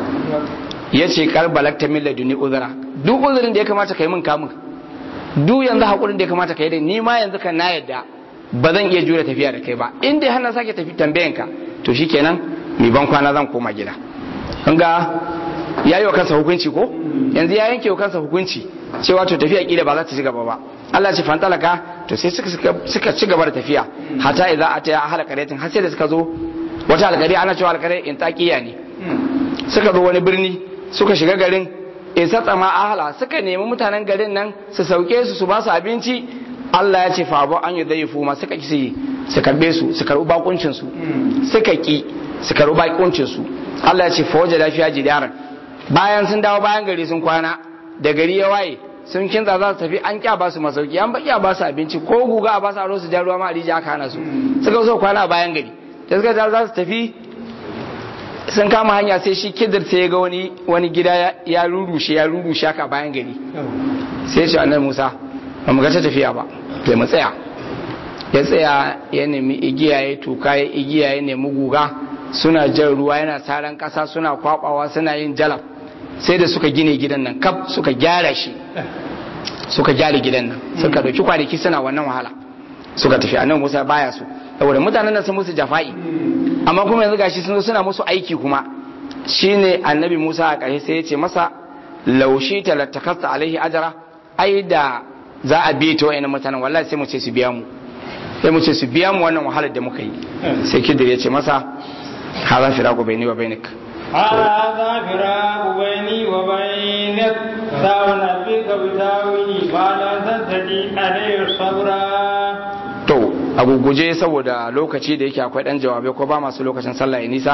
ya ce kar balagta min laduni uzura duk uzurin da ya kamata kai min kamun duk yanzu hakurin da ya kamata kai da ni ma yanzu kan na yadda ba zan iya jure tafiya da kai ba in dai har na sake tafi tambayan ka to shikenan mi ban kwana zan koma gida kun ga ya yi wa kansa hukunci ko yanzu ya yanke wa kansa hukunci cewa to tafiya kila ba za ta ci gaba ba Allah ce fantalaka to sai suka suka ci gaba da tafiya hata idza ata ya ahla qaryatin har sai da suka zo wata alƙari ana cewa alƙari in taqiya ne suka zo wani birni suka shiga garin in satsama ahla suka nemi mutanen garin nan su sauke su su ba su abinci Allah ya ce fa abu an yi zai ma suka ki su karbe su su karbi bakuncin su suka ki su karbi bakuncin su Allah ya ce fa waje lafiya jidaran bayan sun dawo bayan gari sun kwana da gari ya waye sun kinza za su tafi an kya ba su masauki an baki ba su abinci ko guga a ba su aro su ja ruwa ma a rijiya aka hana su suka so kwana a bayan gari da suka za su tafi sun kama hanya sai shi kidir sai ya ga wani wani gida ya rurushe ya rurushe haka bayan gari sai ce annabi Musa ba mu ga ta tafiya ba sai mu tsaya ya tsaya ya nemi igiya ya tuka ya igiya ya nemi guga suna jan ruwa yana saran kasa suna kwabawa suna yin jalab sai da suka gine gidan nan kaf suka gyara shi suka gyara gidan nan suka dauki kwanaki suna wannan wahala suka tafi annabi Musa baya su saboda mutanen nan sun musu jafa'i amma kuma yanzu gashi sun zo suna musu aiki kuma shine annabi Musa a ƙarshe sai ya ce masa laushi talattakasta alaihi ajara ai da za a biye ta wa'annan mutanen wallahi sai mu ce su biya mu sai mu ce su biya mu wannan wahalar da muka yi sai kidir ya ce masa haza firaku bayni wa bainik هذا فراق بيني وبينك سأنبئك بتاويل ما لا تستطيع عليه صبرا to a guguje saboda lokaci da yake akwai dan jawabai ko ba masu lokacin sallah ya nisa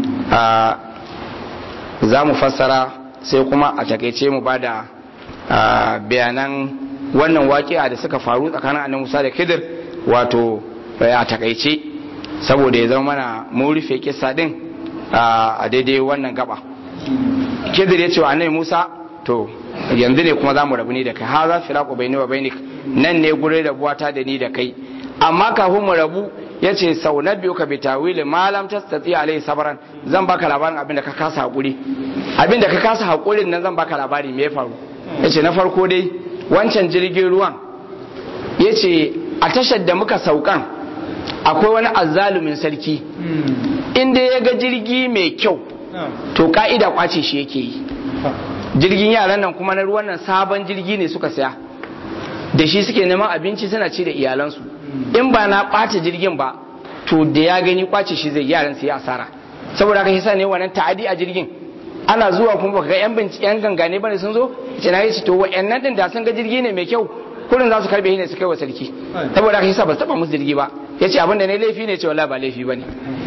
za mu fassara sai kuma a takaice mu ba da bayanan wannan waƙi'a da suka faru tsakanin annabi Musa da Khidir wato a takaice saboda ya zama mana mun rufe kissa din a daidai wannan gaba Khidir ya ce wa annabi Musa to yanzu ne kuma za mu rabu ni da kai ha za firaqu baini wa bainik nan ne gurin rabuwata da ni da kai amma kafin mu rabu ya ce sau na biyu ka bi tawili malam ta tsatsi alai sabaran zan baka labarin abin da ka kasa haƙuri abin da ka kasa haƙurin nan zan baka labari me ya faru ya ce na farko dai wancan jirgin ruwan ya ce a tashar da muka saukan akwai wani azzalumin sarki inda ya ga jirgi mai kyau to ka'ida kwace shi yake yi jirgin yaran nan kuma na ruwan nan sabon jirgi ne suka saya da shi suke neman abinci suna ci da iyalansu in ba na ɓace jirgin ba to da ya gani kwace shi zai yaran su yi asara saboda haka yasa ne wannan ta'adi a jirgin ana zuwa kuma baka ga yan binci yan gangane bane sun zo ce na yi to wa'annan din da sun ga jirgi ne mai kyau kullun za su karbe shi ne su kai wa sarki saboda haka yasa ba su taba musu jirgi ba yace abin da ne laifi ne ce wallahi ba laifi bane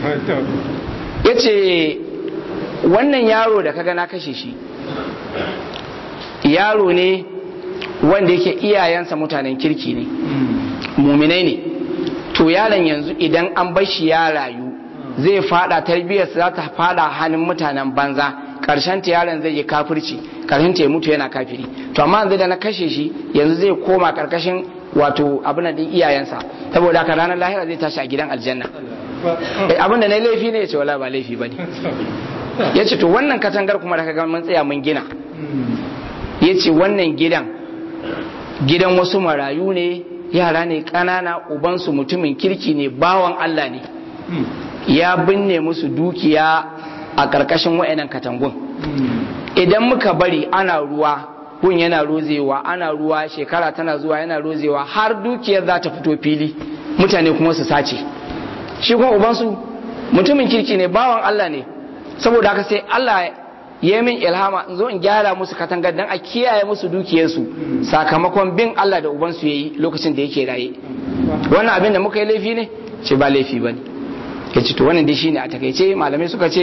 yace wannan yaro da kaga na kashe shi yaro ne wanda yake iyayensa mutanen kirki ne muminai ne to yaron yanzu idan an bar shi ya rayu zai fada tarbiyyarsa za ta fada hannun mutanen banza karshen ta yaron zai yi kafirci karshen ta ya mutu yana kafiri to amma yanzu da na kashe shi yanzu zai koma karkashin wato abin din iyayensa saboda haka ranar lahira zai tashi a gidan aljanna abin da na laifi ne ya ce wala ba laifi bane ya ce to wannan katangar kuma da kaga mun tsaya mun gina ya ce wannan gidan gidan wasu marayu ne yara ne ƙanana ubansu mutumin kirki ne bawan Allah ne ya binne musu dukiya a ƙarƙashin wa'annan katangun idan muka bari ana ruwa gun yana rozewa ana ruwa shekara tana zuwa yana rozewa har dukiyar za ta fito fili mutane kuma su sace shi kuma ubansu mutumin kirki ne bawan Allah ne saboda haka sai Allah ya min ilhama in zo in gyara musu katangar dan a kiyaye musu dukiyarsu sakamakon bin Allah da ubansu yayi lokacin da yake raye wannan abin da muka yi laifi ne ce ba laifi bane ya ce to wannan dai shine a takaice malamai suka ce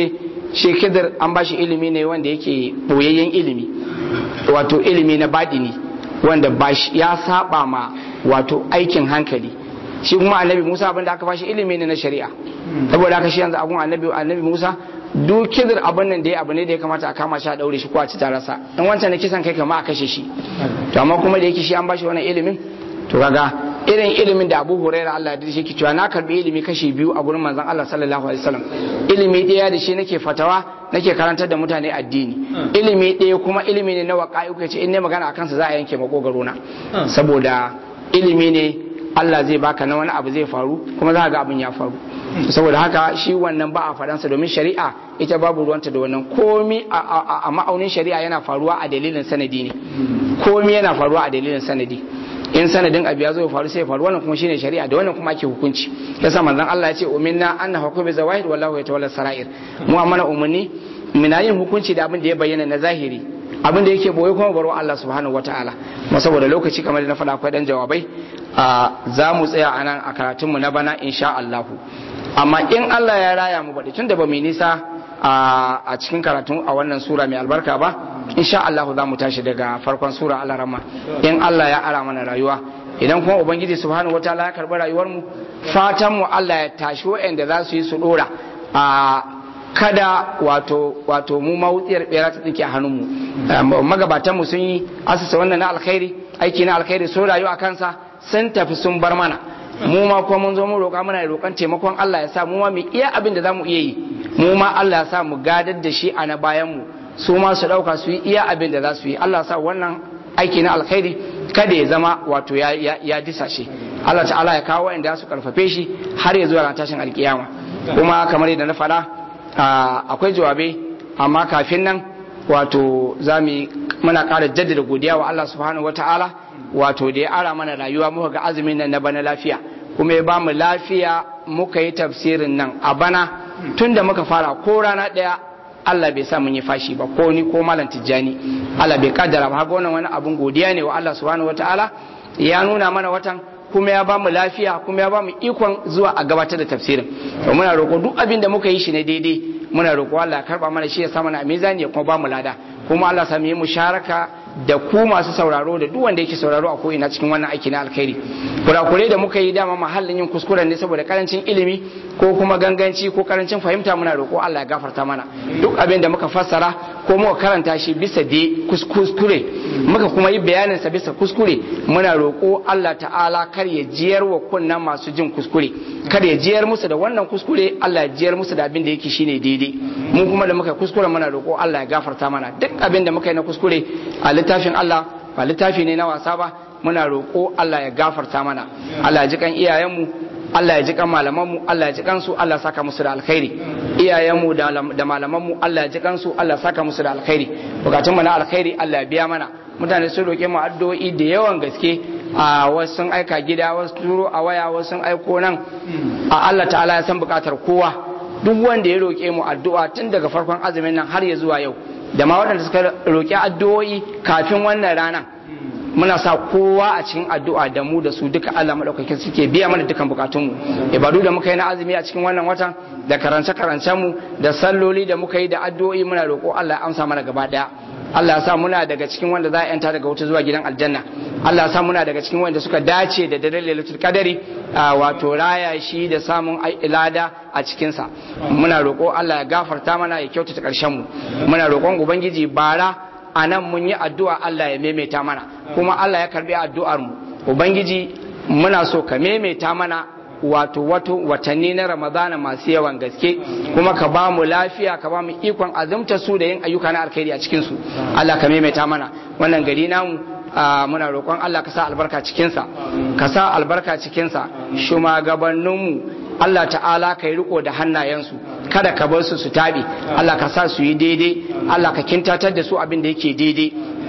shi kidir an bashi ilimi ne wanda yake boyayyen ilimi wato ilimi na baɗini wanda ya saba ma wato aikin hankali shi kuma annabi Musa abin da aka bashi ilimi ne na shari'a saboda haka shi yanzu abun annabi annabi Musa duk kidir abin nan da ya abu ne da ya kamata a kama shi a daure shi ko a ci tarasa in wancan na kisan kai kama a kashe shi to amma kuma da yake shi an bashi wannan ilimin to kaga irin ilimin da Abu Hurairah Allah ya shi cewa na karbi ilimi kashi biyu a gurin manzon Allah sallallahu alaihi wasallam ilimi ɗaya da shi nake fatawa nake karantar da mutane addini ilimi ɗaya kuma ilimi ne na waƙa'i kace in ne magana akan sa za a yanke makogaro na saboda ilimi ne Allah zai baka na wani abu zai faru kuma za ga abin ya faru saboda haka shi wannan ba a faɗansa domin shari'a ita babu ruwanta da wannan komi a ma'aunin shari'a yana faruwa a dalilin sanadi ne komi yana faruwa a dalilin sanadi in sanadin abu ya zo ya faru sai ya faru wannan kuma shine shari'a da wannan kuma ake hukunci yasa manzon Allah ya ce uminna anna hukumi zawahir wallahu yatawalla sarair mu amana umarni muna yin hukunci da abin da ya bayyana na zahiri abin da yake boye kuma baro Allah subhanahu wataala kuma saboda lokaci kamar da na faɗa akwai dan jawabai za mu tsaya a nan a karatunmu na bana insha Allah amma in Allah ya raya mu baɗi tun da ba mu nisa a cikin karatun a wannan sura mai albarka ba insha Allah za mu tashi daga farkon sura Allah rama in Allah ya ara mana rayuwa idan kuma ubangiji subhanahu wataala ya karɓi rayuwar mu fatan mu Allah ya tashi waɗanda za su yi su dora a kada wato wato mu mawutsiyar bera ta tsinke a hannunmu magabatan mu sun yi asusa wannan na alkhairi aiki na alkhairi sun rayu a kansa sun tafi sun bar mana mu ma kuma mun zo mu roƙa muna roƙon taimakon Allah ya sa mu ma mu iya abin da zamu iya yi mu ma Allah ya sa mu gadar da shi a na bayan mu su ma su ɗauka su yi iya abin da za su yi Allah ya sa wannan aiki na alkhairi kada ya zama wato ya ya, ya disa shi Allah ta'ala ya kawo wanda su karfafe shi har ya zuwa ran tashin alkiyama kuma kamar yadda na faɗa akwai jawabai amma kafin nan wato za mu muna ƙara jaddada godiya wa Allah subhanahu wata'ala wato da ya ara mana rayuwa muka ga azumin nan na bana lafiya kuma ya bamu lafiya muka yi tafsirin nan a bana tun da muka fara ko rana ɗaya Allah bai sa mun yi fashi ba ko ni ko malam tijjani Allah bai kaddara ba haka wannan wani abun godiya ne wa Allah subhanahu wataala ya nuna mana watan kuma ya bamu lafiya kuma ya bamu ikon zuwa a gabatar da tafsirin to muna roƙo duk abin da muka yi shi ne daidai muna roƙo Allah ya karba mana shi ya sa mana a mizani ya kuma bamu lada kuma Allah sami yi musharaka da ku masu sauraro da duk wanda yake sauraro a ko'ina cikin wannan aiki na alkhairi kurakurai da muka yi dama mahallin yin kuskuren ne saboda karancin ilimi ko kuma ganganci ko karancin fahimta muna roƙo Allah ya gafarta mana duk abin da muka fassara ko muka karanta shi bisa da kuskure muka kuma yi bayanin sa bisa kuskure muna roƙo Allah ta'ala kar ya jiyar wa kunnan masu jin kuskure kar ya jiyar musu da wannan kuskure Allah ya jiyar musu da abin da yake shine daidai mu kuma da muka kuskure muna roƙo Allah ya gafarta mana duk abin da muka yi na kuskure a littafin Allah ba littafi ne na wasa ba muna roƙo Allah ya gafarta mana Allah ya ji kan iyayenmu Allah ya ji kan malamanmu Allah ya ji kansu Allah ya saka musu da alkhairi iyayenmu da malamanmu Allah ya ji kansu Allah ya saka musu da alkhairi bukatun mu na alkhairi Allah ya biya mana mutane sun roƙe mu addu'o'i da yawan gaske a wasu sun aika gida wasu turo a waya wasu sun aiko nan a Allah ta'ala ya san bukatar kowa duk wanda ya roƙe mu addu'a tun daga farkon azumin nan har ya zuwa yau da ma waɗanda suka roƙi addu'o'i kafin wannan rana muna sa kowa a cikin addu'a da mu da su duka Allah madaukakin suke biya mana dukan bukatunmu ibadu da muka yi na azumi a cikin wannan watan da karance karancen mu da salloli da muka yi da addu'o'i muna roƙo Allah ya amsa mana gaba daya Allah ya sa muna daga cikin wanda za a yanta daga wuta zuwa gidan aljanna Allah ya sa muna daga cikin wanda suka dace da daren lailatul qadari wato raya shi da samun lada a cikin sa muna roƙo Allah ya gafarta mana ya kyautata ƙarshen mu muna roƙon ubangiji bara a nan mun yi addu'a Allah ya maimaita mana kuma Allah ya karbi addu'ar mu ubangiji muna so ka maimaita mana wato wato watanni na ramadana masu yawan gaske kuma ka ba mu lafiya ka ba mu ikon azumta su da yin ayyuka na alkhairi a cikin su Allah ka maimaita mana wannan gari namu muna roƙon Allah ka sa albarka cikinsa ka sa albarka cikinsa shugabanninmu Allah ta'ala ka yi riko da hannayensu kada ka bar su su taɓe Allah ka sa su yi daidai Allah ka kintatar da su abin da yake daidai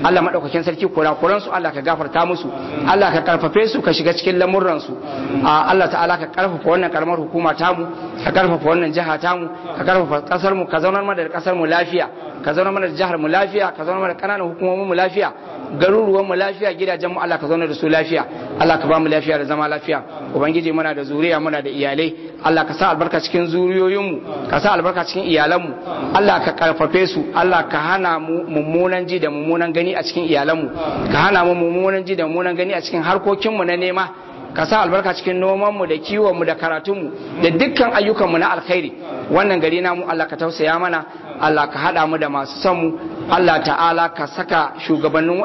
Allah madaukakin sarki kurakuran su Allah ka gafarta musu Allah ka karfafe su ka shiga cikin lamurran su Allah ta'ala ka karfafa wannan karamar hukuma tamu ka karfafa wannan jiha tamu ka karfafa kasar mu ka zaunar mana da kasar mu lafiya ka zaunar mana da jihar mu lafiya ka zaunar mana da kananan hukumomin mu lafiya garuruwan mu lafiya gidajen mu Allah ka zaunar da su lafiya Allah ka ba mu lafiya da zama lafiya ubangiji muna da zuriya muna da iyalai Allah ka sa albarka cikin zuriyoyin mu ka sa albarka cikin iyalan mu Allah ka karfafe su Allah ka hana mu mummunan ji da mummunan gani a cikin iyalan mu ka hana mu mummunan ji da mummunan gani a cikin harkokin mu na nema ka sa albarka cikin nomanmu da kiwonmu da karatunmu da dukkan ayyukanmu na alkhairi wannan gari namu Allah ka tausaya mana Allah ka haɗa mu da masu son mu Allah ta'ala ka saka shugabannin